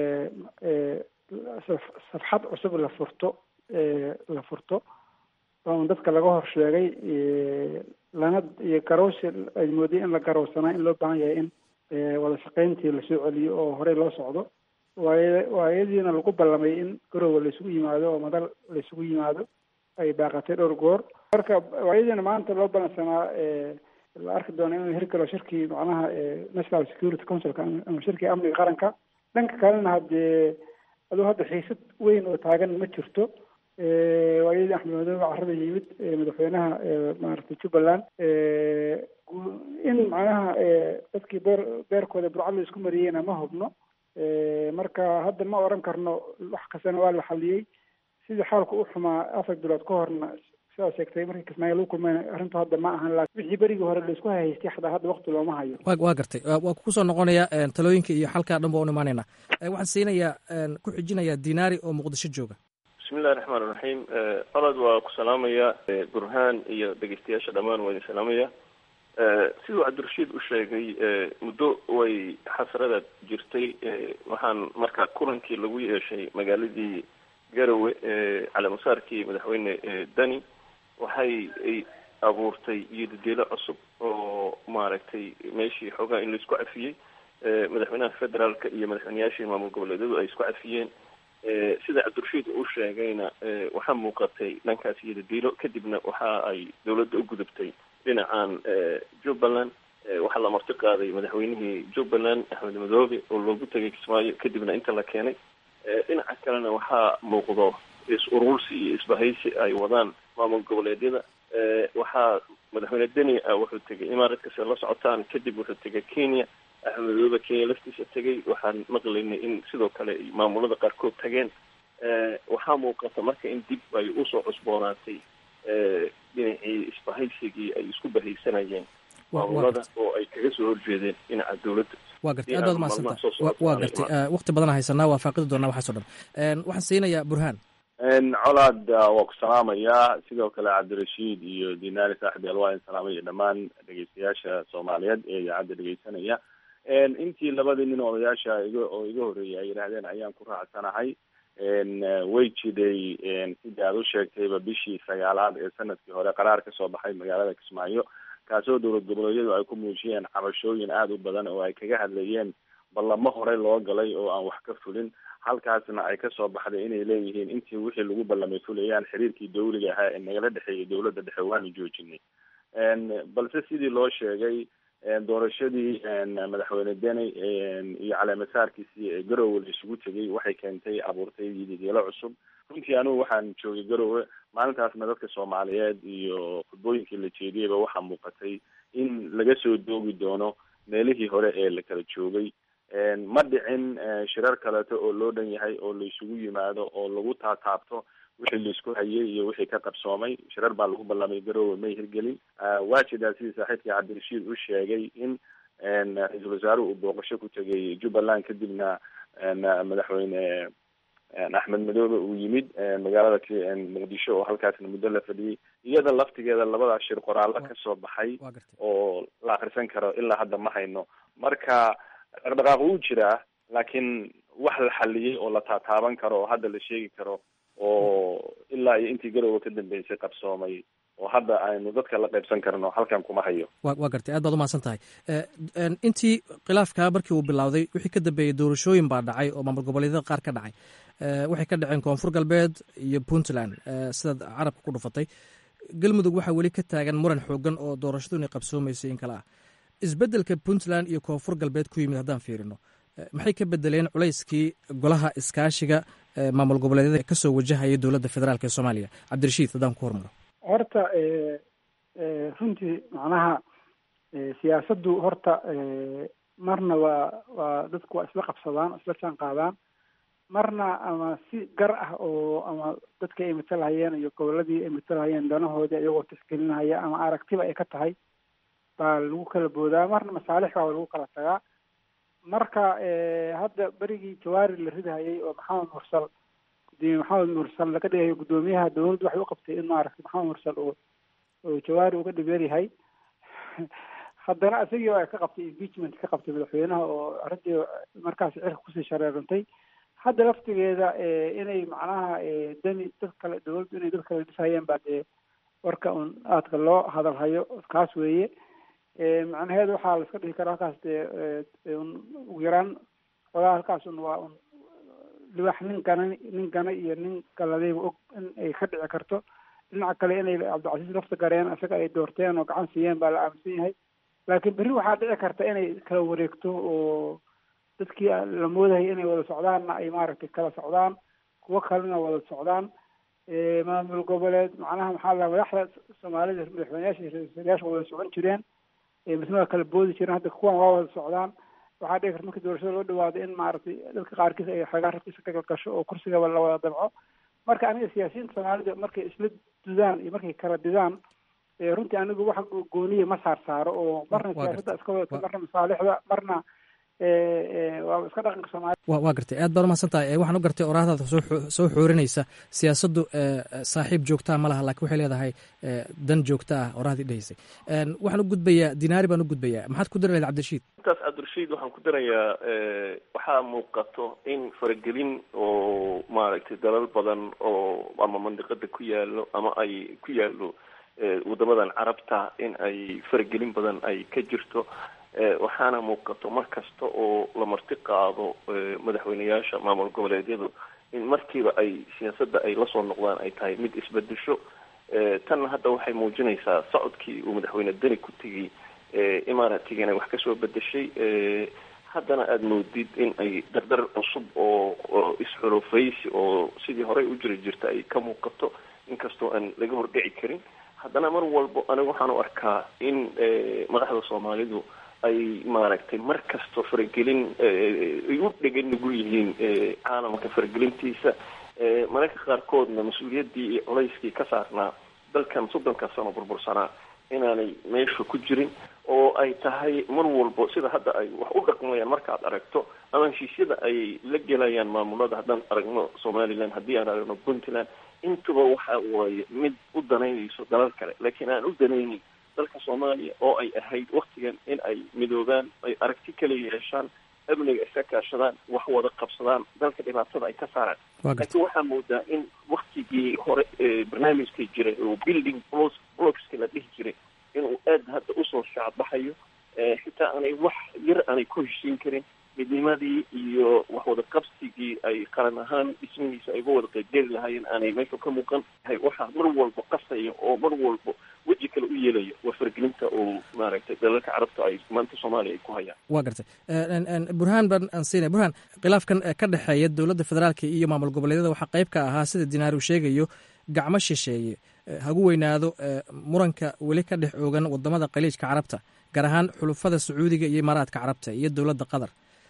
safxad cusub la furto la furto oo dadka laga hor sheegay lana iyo garowsi ay mooday in la garowsanaa in loo baahan yahay in wada shaqeyntii lasoo celiyo oo horey loo socdo waay waayadiina lagu ballamay in garowga laisugu yimaado oo madal laisugu yimaado ay baaqatay dhowr goor marka waayadiina maanta loo ballansanaa la arki doono inuu hirgalo shirkii macnaha national security councilka ama shirkii amniga qaranka dhanka kalena haddee aduu hadda xiisad weyn oo taagan ma jirto waayadii axmed madoobe carrada yimid madaxweynaha maaragtay jubbaland in macnaha dadkii beer beerkooda burcad la isku mariyeyna ma hubno marka hadda ma oran karno wax kastana waa la xaliyey sidii xaalku u xumaa afar bilood ka horna sidaa sheegtay markii kismaayo lagu kulmayna arrintu hadda ma ahan laakin wixii berigii hore laisku haystay xataa hadda wakti looma hayo wa waa gartay waa kusoo noqonaya talooyinka iyo xalkaa dhan ba un imaanayna waxaan siinayaa ku xijinayaa dinaari oo muqdisho jooga bismillahi raxmaan iraxiim olod waa ku salaamaya burhaan iyo dhegeystayaasha dhammaan waa idin salaamaya siduu cabdirashiid u sheegay muddo way xasrada jirtay waxaan marka kulankii lagu yeeshay magaaladii garowe caleemasaarkii madaxweyne dani waxay ay abuurtay iyodadelo cusub oo maaragtay meeshii xoogaa in laisku cafiyey madaxweynaha federaalka iyo madaxweyneyaashii maamul goboleedyadu ay isku cafiyeen sida cabdirashiid uu sheegayna waxaa muuqatay dhankaas iyodadelo kadibna waxa ay dawladda u gudubtay dhinacan jubbaland waxaa la marti qaaday madaxweynihii jubbaland axmed madoobe oo loogu tegay kismaayo kadibna inta la keenay dhinaca kalena waxaa muuqdo is-urursi iyo isbahaysi ay wadaan maamul goboleedyada waxaa madaxweyne deni wuxuu tegay imaaradkase la socotaan kadib wuxuu tegay kenya axmed madoobe kenya laftiisa tegay waxaan maqlaynay in sidoo kale ay maamulada qaarkood tageen waxaa muuqata marka in dib ay usoo cusboonaatay dhinacii isbahaysigii ay isku bahaysanayeen maamulada oo ay kaga soo horjeedeen dhinaca dowladda waa gartay aad baad umahadsanta waa gartay wakti badan haysanaa waa faaqidi doonaa waxaas o dhan waxaan siinayaa burhaan colaad waa ku salaamayaa sidoo kale cabdirashiid iyo dinaari saaxib el waa in salaamaya dhammaan dhegeystayaasha soomaaliyeed ee idaacadda dhegeysanaya intii labadii nin odayaasha iga oo iga horreeyay ay yidhaahdeen ayaan ku raacsanahay way jiday sidii aad u sheegtayba bishii sagaalaad ee sanadkii hore qaraar kasoo baxay magaalada kismaayo kaasoo dowlad goboleedyadu ay ku muujiyeen cabashooyin aada u badan oo ay kaga hadlayeen ballamo horey loo galay oo aan wax ka fulin halkaasna ay kasoo baxday inay leeyihiin intii wixii lagu ballamay fulayaan xiriirkii dawliga ahaa ee nagala dhexeeyay dowladda dhexe waanu joojinay balse sidii loo sheegay doorashadii madaxweyne deni iyo caleemasaarkiisii ee garowe la isugu tegay waxay keentay abuurtay yidigeelo cusub runtii anigu waxaan joogay garowe maalintaasna dadka soomaaliyeed iyo khudbooyinkii la jeediyeyba waxaa muuqatay in laga soo doogi doono meelihii hore ee la kala joogay ma dhicin shirar kaleeto oo loo dhan yahay oo la isugu yimaado oo lagu taataabto wixii laisku hayay iyo wixii ka qabsoomay shirar baa lagu ballamay garowe may hirgelin waa jidaa sidii saaxiibkii cabdirashiid u sheegay in ra-iisul wasaaruhu uu booqasho ku tegay jubbaland kadibna madaxweyne axmed madoobe uu yimid magaalada muqdisho oo halkaasna muddo la fadhiyey iyada laftigeeda labadaas shir qoraallo kasoo baxay oo la akrisan karo ilaa hadda ma hayno marka dhaqdhaqaaq wuu jiraa laakiin wax la xaliyey oo la taataaban karo oo hadda la sheegi karo oo ilaa iyo intii garowe ka dambeysay qabsoomay oo hadda aynu dadka la qaybsan karno halkan kuma hayo wa waa gartay aad baad umahadsan tahay intii khilaafkaa markii uu bilowday wixii ka dambeeyey doorashooyin baa dhacay oo maamul goboleedyada qaar ka dhacay waxay ka dhaceen koonfur galbeed iyo puntland sidaad carabka ku dhufatay galmudug waxaa weli ka taagan muran xoogan oo doorashadu inay qabsoomaysay in kale ah isbeddelka puntland iyo koonfur galbeed ku yimid haddaan fiirino maxay ka bedeleen culayskii golaha iskaashiga maamul goboleedyada kasoo wajahaya dowladda federaalk ee soomaaliya cabdirashiid haddaan ku hormaro horta runtii macnaha siyaasaddu horta marna waa waa dadku waa isla qabsadaan isla jaan qaadaan marna ama si gar ah oo ama dadka ay matalhayeen iyo goboladii ay matalhayeen danahoodii iyagoo tixgelinahaya ama aragtiba ay ka tahay baa lagu kala boodaa marna masaalix baa lagu kala tagaa marka hadda berigii jawaari la ridahayay oo maxamed mursal gudoomiye maxamed mursal laga dhigayo guddoomiyaha dowladdu waxay u qabtay in maaragtay maxamed mursal oo oo jawaari uga dhibeeryahay haddana isagii ay ka qabtay impeachment ka qabtay madaxweynaha oo arrintii markaas cirka kusii shareerantay hadda laftigeeda inay macnaha dani dad kale dawladdu inay dad kale dhisayeen baa dee warka un aadka loo hadalhayo kaas weeye macnaheedu waxaa la iska dhihi karaa halkaas dee un ugu yaraan xogaa halkaas un waa un libax nin gana nin gana iyo nin galadayba og in ay ka dhici karto dhinaca kale inay cabdicasiis lafta gareen isaga ay doorteen oo gacan siiyeen baa la aaminsan yahay laakiin berri waxaa dhici karta inay kala wareegto oo dadkii la moodayay inay wada socdaanna ay maaragtay kala socdaan kuwo kalena wada socdaan maamul goboleed macnaha maxaa la madaxda soomaalida madaxweyneyaasha ra-iisul wada socon jireen misna waa kala boodi jireen hadda kuwan waa wada socdaan waxaa dhici karta markii doorashada loo dhawaado in maaragtay dadka qaarkiis ay xoogaa rabtiisa ka galgasho oo kursigaba la wada dabco marka aniga siyaasiyiinta soomaalida markay isla dudaan iyo markay kala didaan runtii anigu wax gooniya ma saar saaro oo marna siyaasadda iska wadato marna masaalixda marna waa iska dhaqanka soomaalida wa waa gartay aad baad umahadsan tahay waxaan u gartay oraahdaada soo soo xoorinaysa siyaasaddu saaxiib joogtaa ma laha lakin waxay leedahay dan joogta ah oraahdii dhehaysay waxaan u gudbayaa dinaari baan u gudbayaa maxaad ku dari lahayd cabdirashiid intaas cabdirashiid waxaan ku darayaa waxaa muuqato in faragelin oo maaragtay dalal badan oo ama mandiqada ku yaalo ama ay ku yaalo wadamadan carabta in ay faragelin badan ay ka jirto waxaana muuqato mar kasta oo la marti qaado madaxweyneyaasha maamul goboleedyadu in markiiba ay siyaasadda ay lasoo noqdaan ay tahay mid isbedesho tanna hadda waxay muujinaysaa socodkii uu madaxweyne deni ku tegay imaaraatiga inay wax kasoo bedeshay haddana aada moodid in ay dardar cusub oo oo is-xulufaysi oo sidii horey u jiri jirta ay ka muuqato inkastoo aan laga hordhici karin haddana mar walbo aniga waxaan u arkaa in madaxda soomaalidu ay maaragtay mar kasto faragelin ay u dhegan nugul yihiin caalamka faragelintiisa mararka qaarkoodna mas-uuliyaddii iyo culayskii ka saarnaa dalkan soddonka sano burbursanaa inaanay meesha ku jirin oo ay tahay mar walbo sida hadda ay wax u dhaqmayaan markaad aragto ama heshiisyada ay la gelayaan maamulada haddaan aragno somaliland haddii aan aragno puntland intuba waxa waaye mid u danaynayso dalal kale laakiin aan u danaynin dalka soomaaliya oo ay ahayd waktigan in ay midoobaan ay aragti kala yeeshaan amniga iska kaashadaan wax wada qabsadaan dalka dhibaatada ay ka saaraan laakiin waxaa moodaa in waktigii hore barnaamijka jiray oo building blos blocska la dhihi jiray inuu aad hadda usoo shaacbaxayo xitaa aanay wax yar aanay ku heshiin karin midnimadii iyo wax wada qabsigii ay qaran ahaan dhismihiisa ay uga wada qaybgeli lahaayeen aanay meesha ka muuqan waxaa mar walba qasaya oo mar walba weji kale u yeelaya waa fargelinta oo maaragtay dalalka carabta ay maanta soomaaliya ay ku hayaan waa gartay burhaan baan aan siinay burhaan khilaafkan ka dhexeeya dowladda federaalka iyo maamul goboleedyada waxaa qayb ka ahaa sida dinaar uu sheegayo gacmo shisheeye hagu weynaado muranka weli ka dhex oogan wadamada khaliijka carabta gaar ahaan xulufada sacuudiga iyo imaaraadka carabta iyo dowladda qatar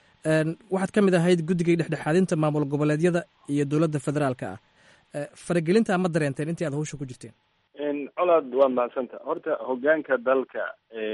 waxaad ka mid ahayd guddigay dhexdhexaadinta maamul goboleedyada iyo dowladda federaalka ah faragelinta ma dareenteen intii aad hawsha ku jirteen colaad waa mahadsanta horta hogaanka dalka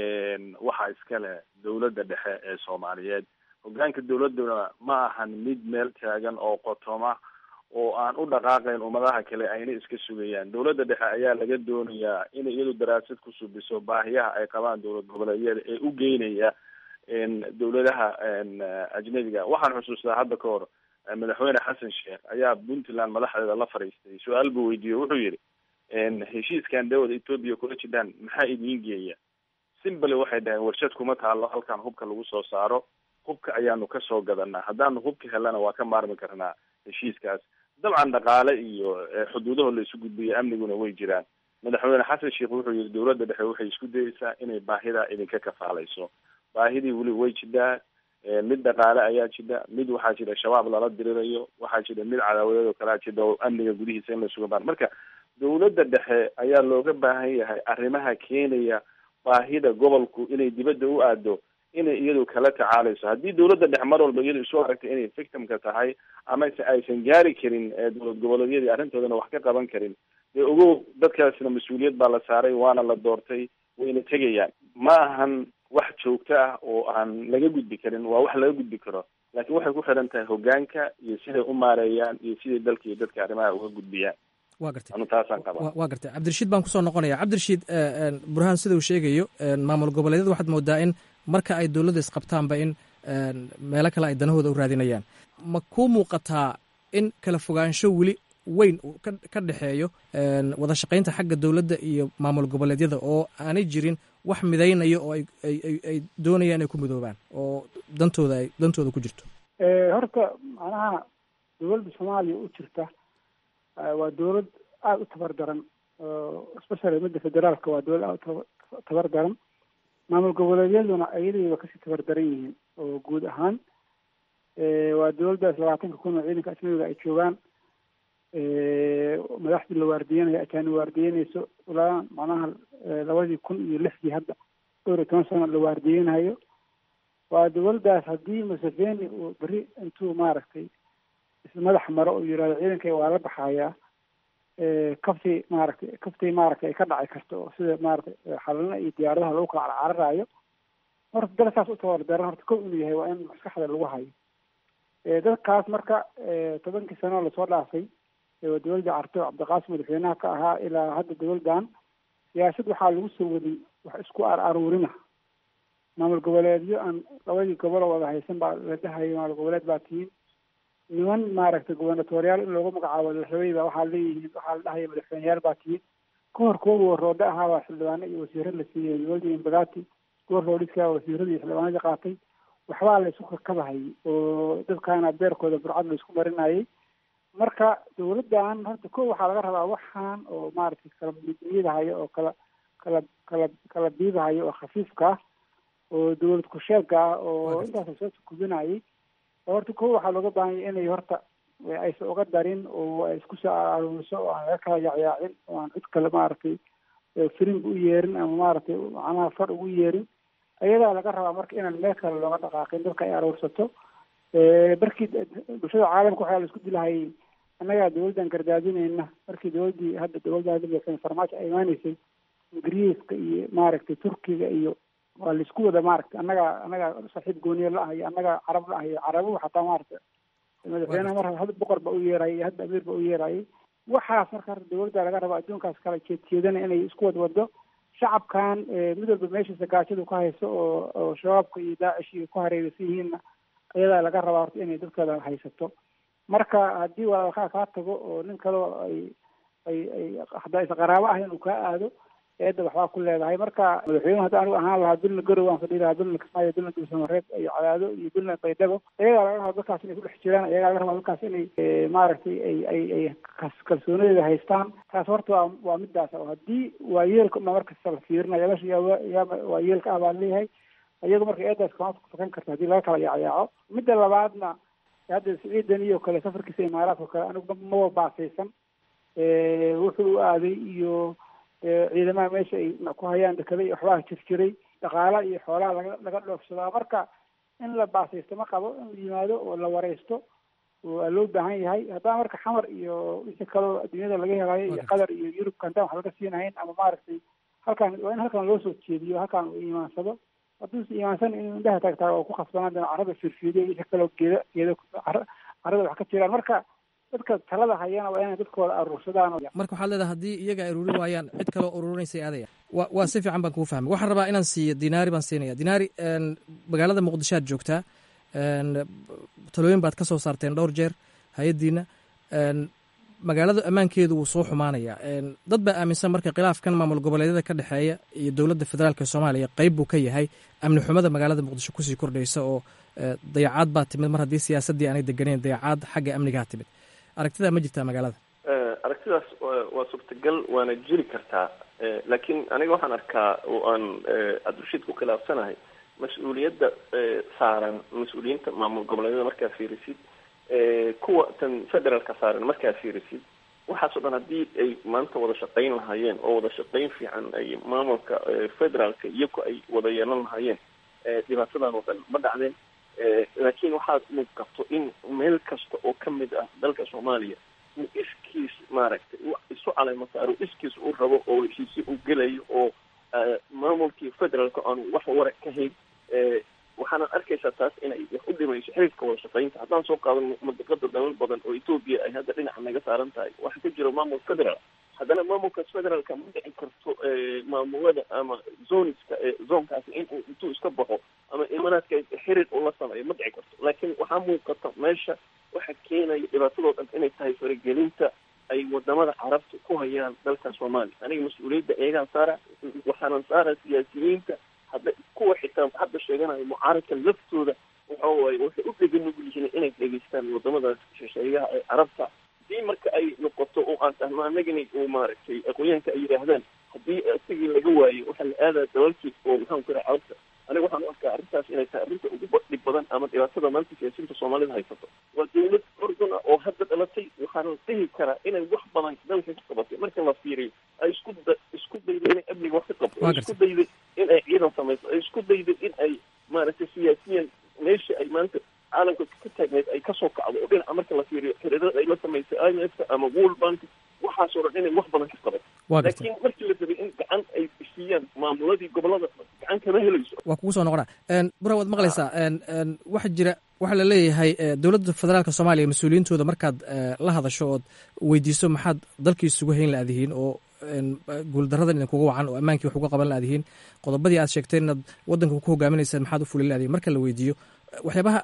waxaa iska leh dowladda dhexe ee soomaaliyeed hogaanka dowladuna ma ahan mid meel taagan oo qotoma oo aan u dhaqaaqayn ummadaha kale ayna iska sugayaan dowladda dhexe ayaa laga doonayaa inay iyadu daraasad ku subiso baahiyaha ay qabaan dowlad goboleedyada ee u geynaya dowladaha ajnabiga waxaan xusuustaa hadda ka hor madaxweyne xasan sheekh ayaa puntland madaxdeeda la fadhiistay su-aal buu weydiiyey wuxuu yidhi heshiiskan dawada ethoobia kula jidhaan maxaa idiin geeya simbale waxay dhaheen warshad kuma taalo halkan hubka lagu soo saaro hubka ayaanu kasoo gadanaa haddaanu hubka helana waa ka maarmi karnaa heshiiskaas dabcan dhaqaale iyo xuduudaho la isu gudbiyo amniguna way jiraan madaxweyne xasan sheekh wuxuu yihi dowladda dhexe waxay isku dayeysaa inay baahidaa idinka kafaalayso baahidii weli way jidhaa mid dhaqaale ayaa jidha mid waxaa jira shabaab lala dirirayo waxaa jira mid cadaawadeed oo kalea jidha oo amniga gudihiisa in la suga baan marka dowladda dhexe ayaa looga baahan yahay arrimaha keenaya baahida gobolku inay dibadda u aado inay iyadu kala tacaalayso haddii dowladda dhexe mar walba iyadu isu aragtay inay victimka tahay ama se aysan gaari karin dowlad goboleedyadii arrintoodana wax ka qaban karin dee ogow dadkaasna mas-uuliyad baa la saaray waana la doortay wayna tegayaan ma ahan wax joogto ah oo aan laga gudbi karin waa wax laga gudbi karo laakiin waxay ku xiran tahay hogaanka iyo siday u maareeyaan iyo siday dalka iyo dadka arrimaha uga gudbiyaan waa gartay anu taasaan qabaa waa gartay cabdirashiid baan kusoo noqonaya cabdirashiid burhaan sida uu sheegayo maamul goboleedyada waxaad moodaa in marka ay dowladda isqabtaanba in meelo kale ay danahooda u raadinayaan ma kuu muuqataa in kala fogaansho weli weyn ka dhexeeyo wada shaqaynta xagga dowladda iyo maamul goboleedyada oo aanay jirin wax midaynaya oo ay doonayaan inay ku midoobaan oo dantooda ay dantooda ku jirto horta macnaha dowladda soomaaliya u jirta waa dowlad aada u tabar daran especially midda federaalka waa dowlad aada u tabar daran maamul goboleedyaduna ayadayba kasii tabar daran yihiin oo guud ahaan waa dowladdaas labaatanka kun oo ciidanka ajnabiga ay joogaan madaxdii la waardiyanayo ajaani waardiyanayso ilaa macnaha labadii kun iyo lixdii hadda dhowr iyo toban sano la waardiyanayo waa dowladdaas haddii museveni uu beri intuu maaragtay ismadax maro uu yihahdo ciidanka waa la baxayaa kaftii maaragtay kaftii maaragtay ay ka dhaci karto oo sida maaragtay xalina iyo diyaaradaha lagu kala carcararayo horta dal saas u tabardaran horta kow inuu yahay waa in maskaxda lagu hayo dadkaas marka tobankii sano lasoo dhaafay waa dowladda carto cabdiqaasim madaxweynaha ka ahaa ilaa hadda dowladdan siyaasad waxaa lagu soo waday wax isku ar aruurina maamul goboleedyo aan labadii gobol oo wada haysan baa la dhahayay maamul goboleed baa tihiin niman maaragtay gubernatoriyaal in loogu magacaabo la rabay baa waxaa leeyihiin waxaa la dhahaya madaxweyneyaal baa tihiin ka hor kuwa roodhe ahaa baa xildhibaano iyo wasiiro la siiyey dowladda imbagati kuwa roodhiska wasiiradii xildhibaanadii qaatay waxbaa la isku kakabahayay oo dadkaana beerkooda burcad la isku marinayay marka dowladdan horta ko waxaa laga rabaa waxaan oo maaragtay kala midniyadahayo oo kala kala kala kala biibahayo oo khafiifka ah oo dowlad kusheega ah oo intaas soo kubinayay horta ko waxaa looga baahanya inay horta aysan uga darin oo ay isku soo aruuriso oo aan laga kala yaacyaacin oo aan cid kale maaragtay firinga u yeerin ama maaragtay macnaha far ugu yeerin ayadaa laga rabaa marka inaan meel kale looga dhaqaaqin dadka ay aruursato markii bulshada caalamka waxaa la isku dilahayay annagaa dowladdan gardaadinayna markii dowladdii hadda dowladda hadda farmaajo ay imaaneysay ingiriiska iyo maaragtay turkiga iyo waa la isku wada maaragtay annagaa annagaa saaxiib gooniye la ah iyo annagaa carab la ah iyo carabuhu xataa maaragtay madaxweynaha mar hadda boqor ba u yeerayay iyo hadda amiir ba u yeerayay waxaas marka horta dowladda laga raba adduunkaas kala jeedjeedana inay isku wad wado shacabkan mid walba meeshiisa gaajadu ka hayso oo oo shabaabka iyo daacish iyo ku hareeraysan yihiinna ayadaa laga rabaa horta inay dadkeeda haysato marka haddii walaalkaa kaa tago oo nin kaleo ay ay ay haddaa is qaraabo ah inuu kaa aado eedda waxbaa ku leedahay marka madaxweynuhu hadda anigu ahaan lahaa dulna garow aan fadhii lahaa dulna kismaayo dulna dulsamareeb iyo cadaado iyo dulna baydhabo ayagaa laga rabaa dadkaas inay ku dhex jiraan ayagaa laga rabaa dadkaas inay maaragtay ay ay ay kalsoonadeeda haystaan taas horta waa waa midaas oo haddii waa yeelka ma markasta la fiirinaya meesha yaa yaa waa yeelka ah baa leeyahay iyagu marka eedaas kama fakan karta haddii laga kala yaacayaaco midda labaadna hadda siciidan iyo kale safarkiisa imaaraadka kale anigu maba baasaysan wuxuu u aaday iyo ciidamaha meesha ay ku hayaan dekada iyo waxbaa jirjiray dhaqaala iyo xoolaha laga laga dhoofsadaa marka in la baasaysto ma qabo in la yimaado oo la wareysto waa loo baahan yahay haddana marka xamar iyo wixii kaloo adduunyada laga helayo iyo qatar iyo yurubka intaan wax laga siinahayn ama maaragtay halkaan waa in halkaan loo soo jeediyo halkaan uu iimaansado hadduusa iimaansan inuu indhaha taagtaaga oo ku khasbanaan doono carrada firfiidiyo wixii kaloo geeda geeda carrada wax ka jiraan marka dadka talada hayana waa inay dadkooda aruursadaan marka waxaad leedahay haddii iyaga ay ururin waayaan cid kaloo ururinaysa aadaya wa waa si fiican baan kugu fahmay waxaan rabaa inaan siiyo dinaari baan siinaya dinaari magaalada muqdisho aad joogtaa talooyin baad ka soo saarteen dhowr jeer hay-addiina magaalada ammaankeedu wuu soo xumaanaya dad baa aaminsan marka khilaafkan maamul goboleedyada ka dhexeeya iyo dowladda federaalk soomaaliya qeyb buu ka yahay amni xumada magaalada muqdisho kusii kordhaysa oo dayacaad baa timid mar haddii siyaasaddii aanay deganeyn dayacaad xagga amnigaa timid aragtidaa ma jirtaa magaalada aragtidaas waa suurtagal waana jiri kartaa laakiin aniga waxaan arkaa oo aan cabdirashiid ku khilaafsanahay mas-uuliyadda saaran mas-uuliyiinta maamul goboleedyada markaa fiirisid kuwa tan federaalka saaran markaa fiirisid waxaasoo dhan haddii ay maanta wada shaqayn lahaayeen oo wada shaqayn fiican ay maamulka federaalka iyaku ay wada yeelan lahaayeen dhibaatadan oo dhan ma dhacdeen laakiin waxaad muuqato in meel kasta oo ka mid ah dalka soomaaliya uu iskiis maaragtay isu caleemo saaro iskiis uu rabo oo heshiisyo uu gelayo oo maamulkii federaalka aanu wax wara ka hayn waxaana arkaysaa taas inay wax u dhimayso xiriirka wada shaqaynta haddaan soo qaadano madiqada dalal badan oo etoobiya ay hadda dhinaca naga saaran tahay waxaa ka jira maamul federal haddana maamulkaas federaalka ma dhici karto maamulada ama zoniska zoonkaasi in uu intuu iska baxo ama imaaraadka xiriir ula sameeyo ma dhici karto laakiin waxaa muuqata meesha waxa keenaya dhibaatadoo dhan inay tahay faragelinta ay wadamada carabta ku hayaan dalka soomaaliya aniga mas-uuliyadda eegaan saara waxaanan saara siyaasiyiinta hadda kuwa xitaa hadda sheeganayo mucaaradka laftooda waxa waaye waxay u dhega nugul yihiin inay dhegeystaan wadamadaas shisheeyaha ee carabta haddii marka ay noqoto oo aan tahno anagani uu maaragtay aqoonyahanka ay yidhaahdaan haddii isagii laga waayo waxaa la aadaa dalalkii oo maxaan ku raha carabta aniga waxaan u arkaa arrintaas inay tahay arrinta ugu dhib badan ama dhibaatada maanta siyaasiyiinta soomaalida haysato waa dawlad ordun ah oo hadda dhalatay waxaana dhihi karaa inay wax badan dalka ka qabatay marka la fiiriyo ay isku da isku dayday inay amniga wax ka qabto ay isku dayday in ay ciidan samayso ay isku dayday in ay maaragtay siyaasiyan meesha ay maanta caalamka ka taagneyd ay kasoo kacdo oo dhinaca marka la fiiriyo xiriirada ay la samaysay i m f ama world bank waxaasoo dhan inay wax badan ka qabato laakiin markii la rabay in gacan ay siiyaan maamuladii gobolada gacan kama helayso waa kugu soo noqona bura waad maqlaysaa waxa jira waxaa la leeyahay dowladda federaalka soomaaliya mas-uuliyiintooda markaad la hadasho ood weydiiso maxaad dalkii isugu hayn la-adihiin oo guuldaradan idinkuga wacan oo ammaankii wax uga qaban la-adihiin qodobadii aad sheegteen inaad waddanka ku hogaaminaysaan maxaad u fulin la-adihiin marka la weydiiyo waxyaabaha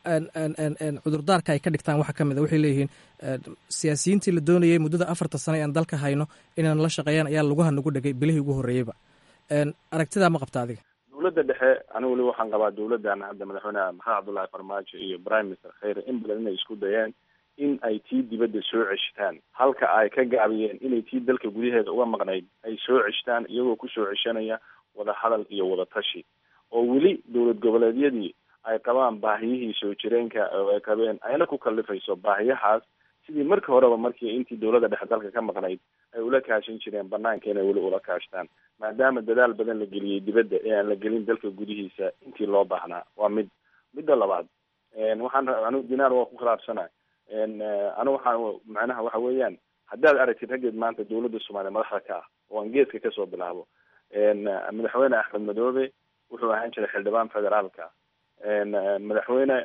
cudurdaarka ay ka dhigtaan waxaa ka mid a waxay leeyihiin siyaasiyiintii la doonayay muddada afarta sano aan dalka hayno inaan la shaqeeyaan ayaa laguha nagu dhegay bilihii ugu horreeyeyba aragtidaa ma qabta adiga dowladda dhexe anigu weli waxaan qabaa dowladdan hadda madaxweyne maxamed cabdullahi farmaajo iyo prime minister kheyre in badan inay isku dayeen in ay tii dibadda soo ceshtaan halka ay ka gaabiyeen inay tii dalka gudaheeda uga maqnayd ay soo ceshtaan iyagoo kusoo ceshanaya wada hadal iyo wada tashi oo weli dowlad goboleedyadii ay qabaan baahiyihii soo jireenka oo ay qabeen ayna ku kallifayso baahiyahaas sidii markii horeba markii intii dowladda dhexe dalka ka maqnayd ay ula kaashan jireen banaanka inay weli ula kaashtaan maadaama dadaal badan la geliyey dibadda ee aan la gelin dalka gudihiisa intii loo baahnaa waa mid midda labaad waxaan anigu dinaar waa ku khilaafsana anigu waxaan macnaha waxa weeyaan haddaad aragtid raggeed maanta dowladda soomaaliya madaxda ka ah oo aan geeska kasoo bilaabo madaxweyne axmed madoobe wuxuu ahaan jiray xildhibaan federaalka madaxweyne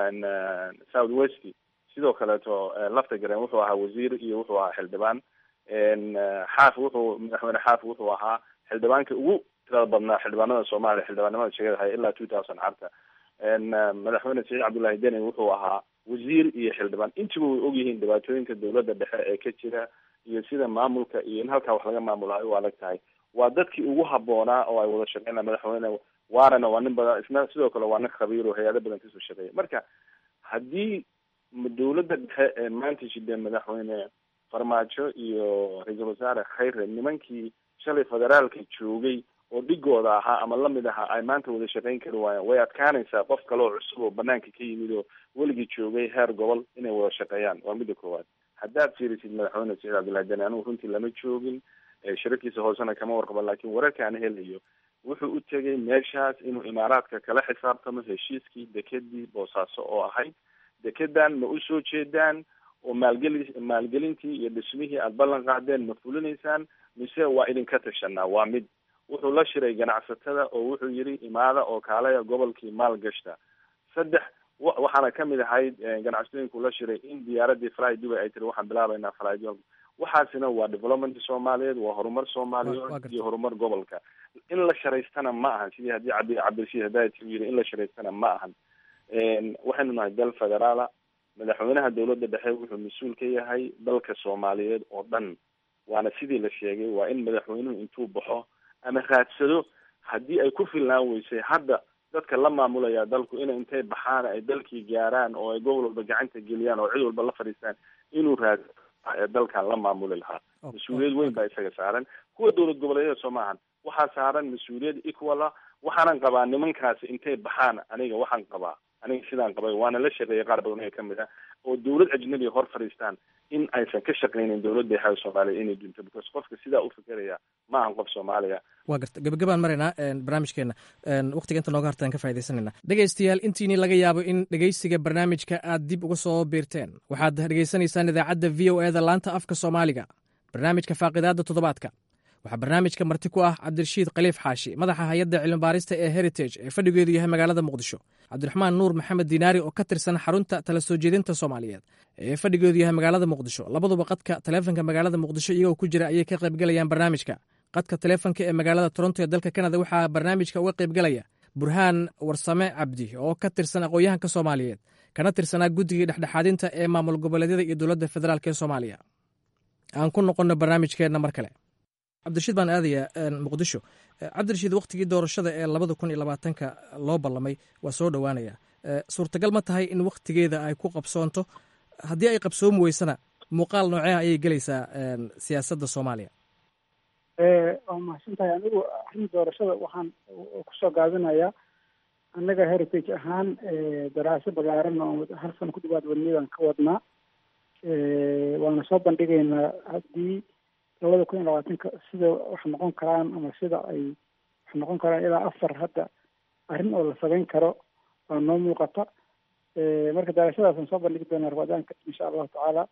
south west sidoo kaleeto lafta garen wuxuu ahaa wasiir iyo wuxuu ahaa xildhibaan xaaf wuxuu madaxweyne xaaf wuxuu ahaa xildhibaanka ugu tirada badnaa xildhibaanada soomaaliya xildhibaanimada sheegadahay ilaa two thousand carta madaxweyne saciid cabdullahi deni wuxuu ahaa wasiir iyo xildhibaan intiba way ogyihiin dhibaatooyinka dowladda dhexe ee ka jira iyo sida maamulka iyo in halkaa wax laga maamulaha u adag tahay waa dadkii ugu haboonaa oo ay wada shaqeyn madaxweyne waarana waa nin badan isna sidoo kale waa nin khabiir oo hay-ado badan kasoo shaqeeya marka haddii dowladda dhexe ee maanta jidee madaxweyne farmaajo iyo ra-iisul wasaare khayre nimankii shalay federaalka joogay oo dhigooda ahaa ama lamid ahaa ay maanta wada shaqeyn kari waayaan way adkaanaysaa qof kale oo cusub oo banaanka ka yimid oo weligii joogay heer gobol inay wada shaqeeyaan waa midda koowaad haddaad fiirisid madaxweyne saciid cabdullahi deni anigu runtii lama joogin shirarkiisa hoosena kama warqabo laakiin wararka aan helayo wuxuu u tegay meeshaas inuu imaaraadka kala xisaabtamo heshiiskii dekedii boosaaso oo ahayd dekedan ma usoo jeedaan oo maalgeli maalgelintii iyo dhismihii aada ballan qaadeen ma fulinaysaan mise waa idinka tashanaa waa mid wuxuu la shiray ganacsatada oo wuxuu yidhi imaada oo kaalaya gobolkii maal gashta saddex waxaana kamid ahayd ganacsatooyinku la shiray in diyaaradii fly dubay ay tiri waxaan bilaabaynaa fly waxaasina waa development soomaaliyeed waa horumar soomaaliyeed iyo horumar gobolka in la sharaystana ma ahan sidii haddii cabdi cabdirashiid hadaayat u yiri in la sharaystana ma ahan waxaynu nahay dal federaala madaxweynaha dowladda dhexe wuxuu mas-uul ka yahay dalka soomaaliyeed oo dhan waana sidii la sheegay waa in madaxweynuhu intuu baxo ama raadsado haddii ay ku filnaan weysay hadda dadka la maamulaya dalku ina intay baxaan ay dalkii gaaraan oo ay gobol walba gacanta geliyaan oo cid walba la fadhiistaan inuu raad ee dalkan la maamuli lahaa mas-uuliyad weyn baa isaga saaran kuwa dowlad goboleedyada soo maahan waxaa saaran mas-uuliyad equala waxaanan qabaa nimankaasi intay baxaan aniga waxaan qabaa aniga sidaan qabay waana la shaqeeyay qaar badan oo kamid ah oo dowlad ajnabiga hor fadhiistaan in aysan ka shaqeynin dowladda xaga soomaaliya inay dunto because qofka sidaa u fikeraya ma ahan qof soomaaliya waa garta gabagabaan maraynaa barnaamijkeena waqtiga inta nooga hartaan ka faa'idaysanayna dhegaystayaal intiini laga yaabo in dhegaysiga barnaamijka aad dib uga soo biirteen waxaad dhegaysanaysaan idaacadda v o eda laanta afka soomaaliga barnaamijka faaqidaadda toddobaadka waxaa barnaamijka marti ku ah cabdirashiid khaliif xaashi madaxa hay-adda cilmibaarista ee heritage ee fadhigeedu yahay magaalada muqdisho cabdiraxmaan nuur maxamed diinaari oo ka tirsan xarunta tala soo jeedinta soomaaliyeed ee fadhigeedu yahay magaalada muqdisho labaduba qadka taleefonka magaalada muqdisho iyagoo ku jira ayay ka qaybgelayaan barnaamijka qadka taleefonka ee magaalada toronto ee dalka kanada waxaa barnaamijka uga qaybgelaya burhaan warsame cabdi oo ka tirsan aqoon-yahanka soomaaliyeed kana tirsanaa guddigii dhexdhexaadinta ee maamul goboleedyada iyo dowladda federaalk ee soomaaliya aan ku noqonno barnaamijkeenna mar kale cabdirashiid baan aadayaa muqdisho cabdirashiid wakhtigii doorashada ee labada kun iyo labaatanka loo ballamay waa soo dhowaanaya suurtagal ma tahay in wakhtigeeda ay ku qabsoonto haddii ay qabsoomi weysana muuqaal nooceha ayay gelaysaa siyaasadda soomaaliya waa mahadsan tahay anigu arrin doorashada waxaan kusoo gaabinayaa annaga heritage ahaan daraaso ballaaran oo hal sano ku dhawaad wadniyadaan ka wadnaa waana soo bandhigaynaa haddii labada kun iyo labaatanka sida wax noqon karaan ama sida ay wax noqon karaan ilaa afar hadda arrin oo la samayn karo waa noo muuqata marka darashadaasaan soo bandhigi doonaa rabadaanka insha allahu tacaala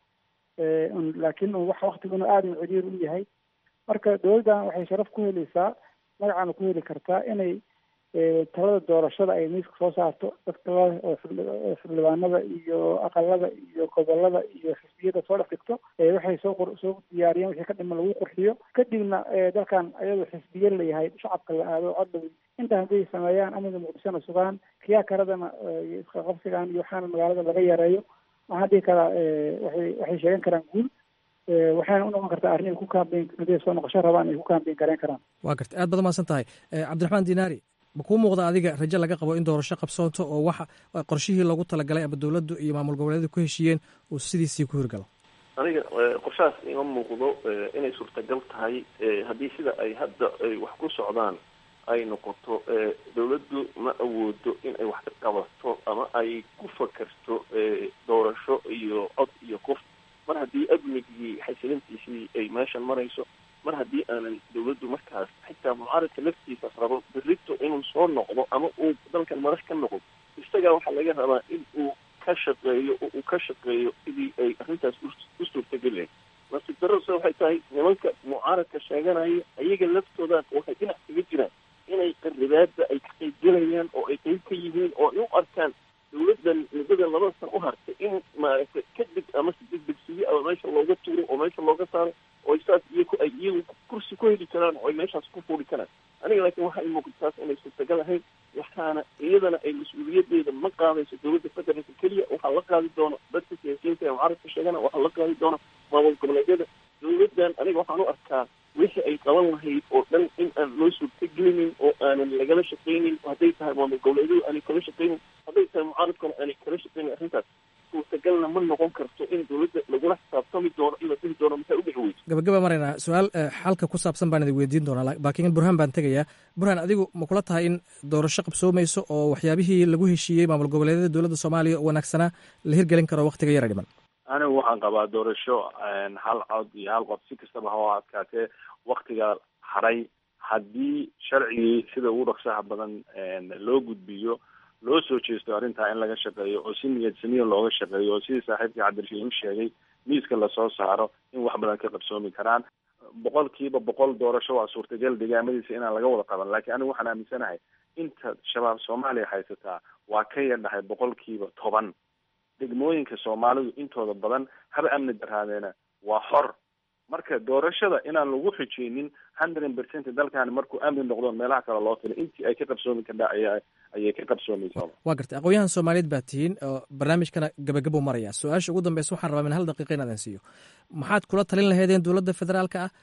laakiin waxa waktiguna aada u ciriir u yahay marka dowladdan waxay sharaf ku helaysaa magacaana ku heli kartaa inay talada doorashada ay miiska soo saarto dadka oo xildhibaanada iyo aqalada iyo gobolada iyo xisbiyada soo dhex dhigto waxay soo soo diyaariyeen wixii ka dhiman lagu qurxiyo kadibna dalkan ayadoo xisbiye layahay shacabka la aado codhow intaa hadday sameeyaan amniga muqdishona sugaan kiyaa karadana isqaqabsigan iyo waxaana magaalada laga yareeyo waxaan dhihi karaa waxay waxay sheegan karaan guul waxayna u noqon kartaa arrin ay ku kaambeyn haday soo noqosho rabaan ay ku kaambeyn gareyn karaan waa garta aad baad umahadsan tahay cabdiraxmaan dinaari ma kuu muuqda adiga rajo laga qabo in doorasho qabsoonto oo waxa qorshihii loogu talagalay ama dowladdu iyo maamul goboleedyadu ku heshiiyeen uu sidiisii ku hirgalo aniga qorshahaas ima muuqdo inay suurtagal tahay haddii sida ay hadda ay wax ku socdaan ay noqoto dowladdu ma awoodo in ay wax ka qabato ama ay ku fakerto doorasho iyo cod iyo qof mar haddii amnigii xasilintiisii ay meeshan marayso mar haddii aanan dowladdu markaas xitaa mucaaradka laftiisa rabo berrito inuu soo noqdo ama uu dalkan madax ka noqdo isagaa waxaa laga rabaa in uu ka shaqeeyo oo uu ka shaqeeyo sidii ay arrintaas u suurtagelilahay nasiib darrose waxay tahay nimanka mucaaradka sheeganaya ayaga laftooda waxay dhinac kaga jiraan inay qaribaada ay ka qaybgelayaan oo ay qayb ka yihiin oo ay u arkaan dowladdan muddadan laba san u hartay in maaragtay kadib ama si degdegsiyo ama meesha looga tuuro oo meesha looga saaro oo saas iyaku ay iyagu kursi ku heli karaan oo ay meeshaas ku fuuli karaan aniga laakiin waxaa imuuqda taas inay suurtagal ahayn waxaana iyadana ay mas-uuliyadeeda ma qaadayso dowladda federaalka keliya waxaa la qaadi doona dadka siyaasiyiinta ee mucaaradka sheegana waxaa la qaadi doona maamul goboleedyada dowladdan aniga waxaan u arkaa wixii ay qaban lahayd oo dhan in aan loo suurtagelinin oo aanan lagala shaqaynin hadday tahay maamul goboleedyadu aanay kala shaqaynin hadday tahay mucaaradkuna aanay kala shaqaynin arrintaas suurtagalna ma noqon karto in dowladda lagula xisaabtami doono in la dhihi doono maxay u dhici weyso gabagaba maraynaa su-aal xalka ku saabsan baan idin weydiin doonaa laakiin burhaan baan tegayaa burhaan adigu ma kula tahay in doorasho qabsoomayso oo waxyaabihii lagu heshiiyey maamul goboleedyada dowladda soomaaliya oo wanaagsanaa la hirgelin karo waktiga yara dhiman anigu waxaan qabaa doorasho hal cod iyo hal qof si kastaba ha adkaatee waktiga haray haddii sharcigii sida ugu dhaqsaha badan loo gudbiyo loo soo jeesto arrintaa in laga shaqeeyo oo si niyad samiya looga shaqeeyo oo sidii saaxiibkii cabdirashiid u sheegay miiska lasoo saaro in wax badan ka qabsoomi karaan boqol kiiba boqol doorasho waa suurtagal degaamadiisa inaan laga wada qaban laakiin anigu waxaan aaminsanahay inta shabaab soomaaliya haysataa waa ka yadhahay boqol kiiba toban degmooyinka soomaalidu intooda badan haba amni daraadeena waa xor marka doorashada inaan lagu xijeynin hundred percent dalkan markuu amni noqdo meelaha kale loo filay intii ay ka qabsoomi kardha aya ayay ka qabsoomaysaa waa gartay aqoon-yahan soomaaliyeed baa tihiin oo barnaamijkana gabagabuu maraya su-aasha ugu dambeysa waxaan rabaa min hal daqiiqa inaadan siiyo maxaad kula talin laheedeen dowladda federaalka ah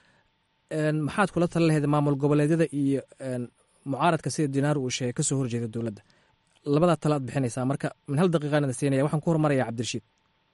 maxaad kula talin laheedeen maamul goboleedyada iyo mucaaradka sida dinaar uu sheegay kasoo horjeeda dowladda labadaa tala ad bixinaysaa marka min hal daqiiqaan idin siinaya waxaan ku hormaraya cabdirashiid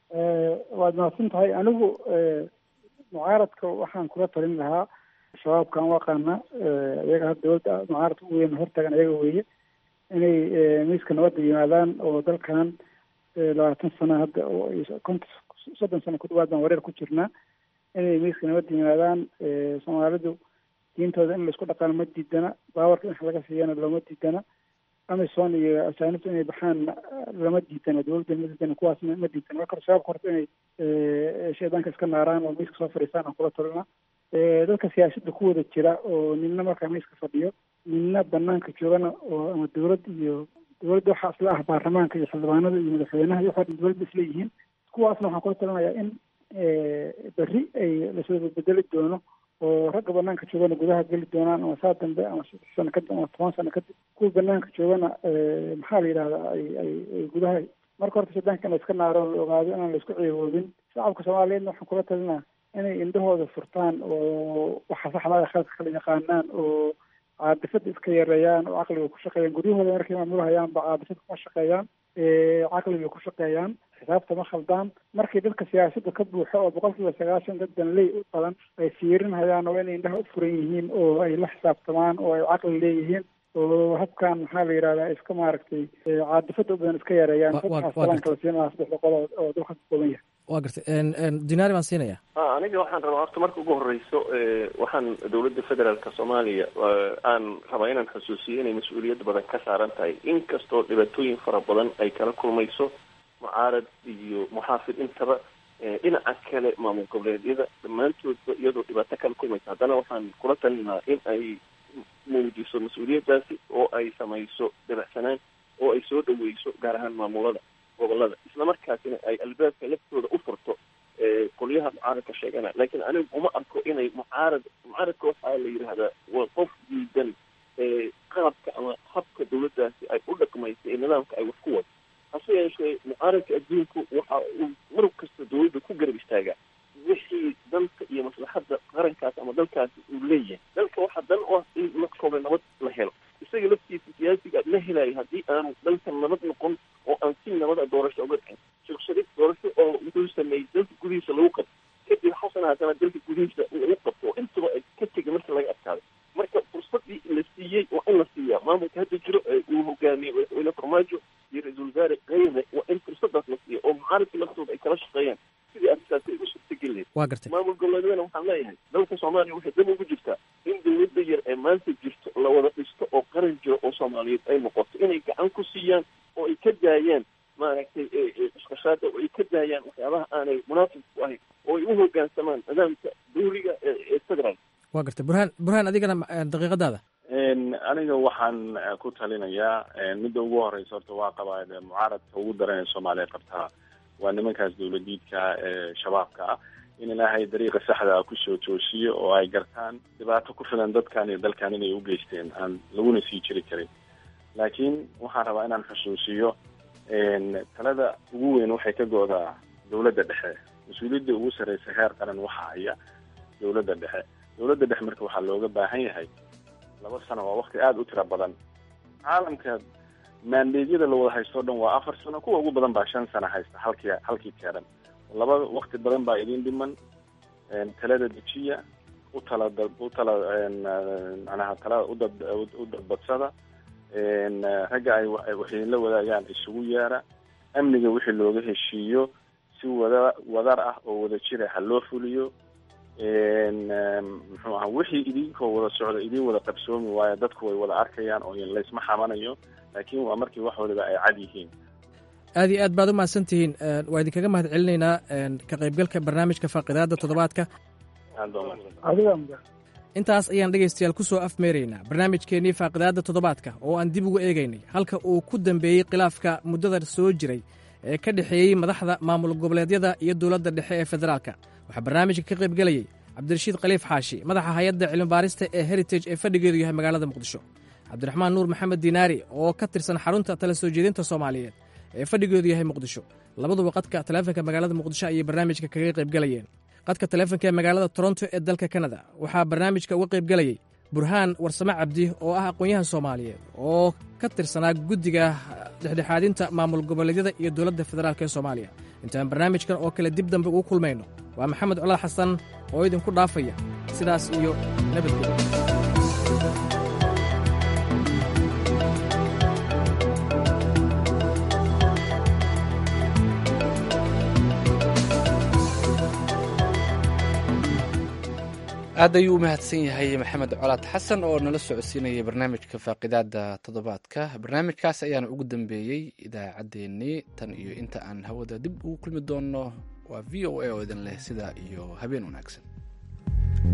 waad mahadsan tahay anigu mucaaradka waxaan kula talin lahaa shabaabkan u aqaana iyaga hadda dowladda mucaaradka u weyn hortagan ayaga weeye inay miiska nabadda yimaadaan oo dalkan labaatan sano hadda konta soddon sano ku dhawaad baan wareer ku jirnaa inay miiska nabadda yimaadaan soomaalidu diintooda in laisku dhaqaano ma diidana baawarka in wax laga siiyana looma diidana amison iyo asaanibta inay baxaan lama diidana dowladda ma diidana kuwaasna ma diidana marka shabaabka horta inay shaydaanka iska naaraan oo miiska soo fadhiistaan aan kula talina dadka siyaasadda ku wada jira oo nina markaa miiska fadhiyo nina banaanka joogana oo ama dowlad iyo dowladda waxaa isla ah baarlamaanka iyo xildhibaanada iyo madaxweynaha iyo waxaa dowladda isla yihiin kuwaasna waxaan kula talinayaa in berri ay lasoo bedeli doono oo ragga banaanka joogana gudaha geli doonaan ama saa dambe ama saddex sano kadib ama toban sano kadib kuwa banaanka joogana maxaa la yidhahdaa ay ay ay gudaha marka horta sudaanka in la iska naaro la ogaado inaan la isku ciiwoobin shacabka soomaaliyeedna waxaan kula talinaa inay indhahooda furtaan oo waxa saxda khaladka kala yaqaanaan oo caadifada iska yareeyaan oo caqliga ku shaqeeyaan guryahooda markay maamulahayaanba caadifada kuma shaqeeyaan caqliga ku shaqeeyaan xisaabta ma khaldaan markii dadka siyaasadda ka buuxo oo boqolkiiba sagaashan dad danley u badan ay fiirinhayaan oo inay indhaha u furan yihiin oo ay la xisaabtamaan oo ay caqli leeyihiin oo habkan maxaa la yidhahdaa iska maaragtay caadifada u badan iska yareeyaan dadkaas talaanka la siinaha saddex boqol oo dalka ka kooban yahay waa gartay dinaari baan siinaya aniga waxaan rabaa horta marka ugu horeyso waxaan dowladda federaalka soomaaliya aan rabaa inaan xusuusiyo inay mas-uuliyad badan ka saaran tahay inkastoo dhibaatooyin fara badan ay kala kulmayso mucaarad iyo muxaafid intaba dhinaca kale maamul goboleedyada dhammaantoodba iyadoo dhibaato kala kulmaysa haddana waxaan kula talinaa in ay muujiso mas-uuliyaddaasi oo ay samayso dabacsanaan oo ay soo dhaweyso gaar ahaan maamulada gobolada isla markaasina ay albaabka laftooda u furto qolyaha mucaaradka sheegana laakiin anigu uma arko inay mucaarad mucaaradka waxaa la yidhaahdaa waa qof diidan qaabka ama habka dowladdaasi ay u dhaqmaysa ee nidaamka ay wax ku wado hase yeeshee mucaaradka adduunku waxa uu mar kasta dowladda ku garab istaagaa wixii dalka iyo maslaxadda qarankaas ama dalkaasi uu leeyahay dalka waxaa dan u ah in markooda nabad la helo isaga laftiisa siyaasiga la helayo haddii aanu dalka nabad noqon oo aan si nabada doorasho uga dhicin shirshadid doorasho oo wuxuu sameeyey dalka gudihiisa lagu qabto kadib xasan haddana dalka gudihiisa lagu qabto oo intaba ay ka tegay marka laga adkaado marka fursadii la siiyey waa in la siiyaa maamulka hadda jiro ee uu hogaamiyey madaxweyne farmaajo iyo ra-iisul wasaare kayre waa in fursadaas la siiya oo mucaaradka laftooda ay kala shaqeeyaan sidii arrintaasi ay u suurtageli waa gartay maamul goboleedyadana waxaan leeyahay dalka soomaaliya waxay dab ugu jirtaa in dowladda yar ee maanta jirto la wada dhisto oo qaran jiro oo soomaaliyeed ay noqoto inay gacan ku siiyaan oo ay ka daayaan maaragtay isqashaada oo ay ka daayaan waxyaabaha aanay munaasib ku ahayn oo ay u hogaansamaan nidaamka dawliga ee federaalk waa gartay burhaan burhaan adigana daqiiqadaada aniga waxaan ku talinayaa midda ugu horeysa horta waa qabaa mucaaradka ugu daran ee soomaaliya qabtaa waa nimankaas dowladiidka ee shabaabka ah in ilaahay dariiqa saxda ah kusoo toosiyo oo ay gartaan dhibaato ku filan dadkan iyo dalkan inay u geysteen aan laguna sii jiri karin laakiin waxaan rabaa inaan xusuusiyo talada ugu weyn waxay ka go-daa dowladda dhexe mas-uuliyadda ugu sarreysa heer qaran waxa haya dowladda dhexe dowladda dhexe marka waxaa looga baahan yahay laba sano waa wakti aada u tiro badan caalamka maandeedyada la wada haysto o dhan waa afar sano kuwa ugu badan baa shan sano haysta halkii halkii keeran laba wakti badan baa idin dhiman talada dejiya u tala u tala macnaha talada udad u dadbadsada ragga ay waxidinla wadaagaan isugu yeera amniga wixii looga heshiiyo si wada wadar ah oo wada jira ha loo fuliyo muxuu aha wixii idinkoo wada socda idin wada qabsoomi waayo dadku way wada arkayaan oo laysma xamanayo laakiin waa markii wax waliba ay cad yihiin aad iyo aad baad u mahadsan tihiin waa idinkaga mahad celinaynaa ka qaybgalka barnaamijka faaqidaada toddobaadka intaas ayaan dhegaystayaal ku soo afmeeraynaa barnaamijkeennii faaqidaadda toddobaadka oo aan dib ugu eegaynay halka uu ku dambeeyey khilaafka muddada soo jiray ee ka dhexeeyey madaxda maamul goboleedyada iyo dowladda dhexe ee federaalka waxaa barnaamijka ka qaybgelayey cabdirashiid khaliif xaashi madaxa hay-adda cilmibaarista ee heritage ee fadhigeedu yahay magaalada muqdisho cabdiraxmaan nuur maxamed diinaari oo ka tirsan xarunta tala soo jeedinta soomaaliyeed ee fadhigeedu yahay muqdisho labaduba qadka taleefanka magaalada muqdisho ayay barnaamijka kaga qaybgelayeen qadka taleefanka ee magaalada toronto ee dalka kanada waxaa barnaamijka uga qaybgelayey burhaan warsame cabdi oo ah aqoon-yahan soomaaliyeed oo ka tirsanaa guddiga dhexdhexaadinta maamul goboleedyada iyo dowladda federaalk ee soomaaliya intaan barnaamijkan oo kale dib dambe ugu kulmayno waa maxamed colaad xasan oo idinku dhaafaya sidaas iyo nabadgelyo aad ayuu u mahadsan yahay maxamed colaad xasan oo nala socodsiinayay barnaamijka faaqidaada toddobaadka barnaamijkaas ayaana ugu dambeeyey idaacaddeenii tan iyo inta aan hawada dib ugu kulmi doonno waa v o a oo idin leh sidaa iyo habeen wanaagsan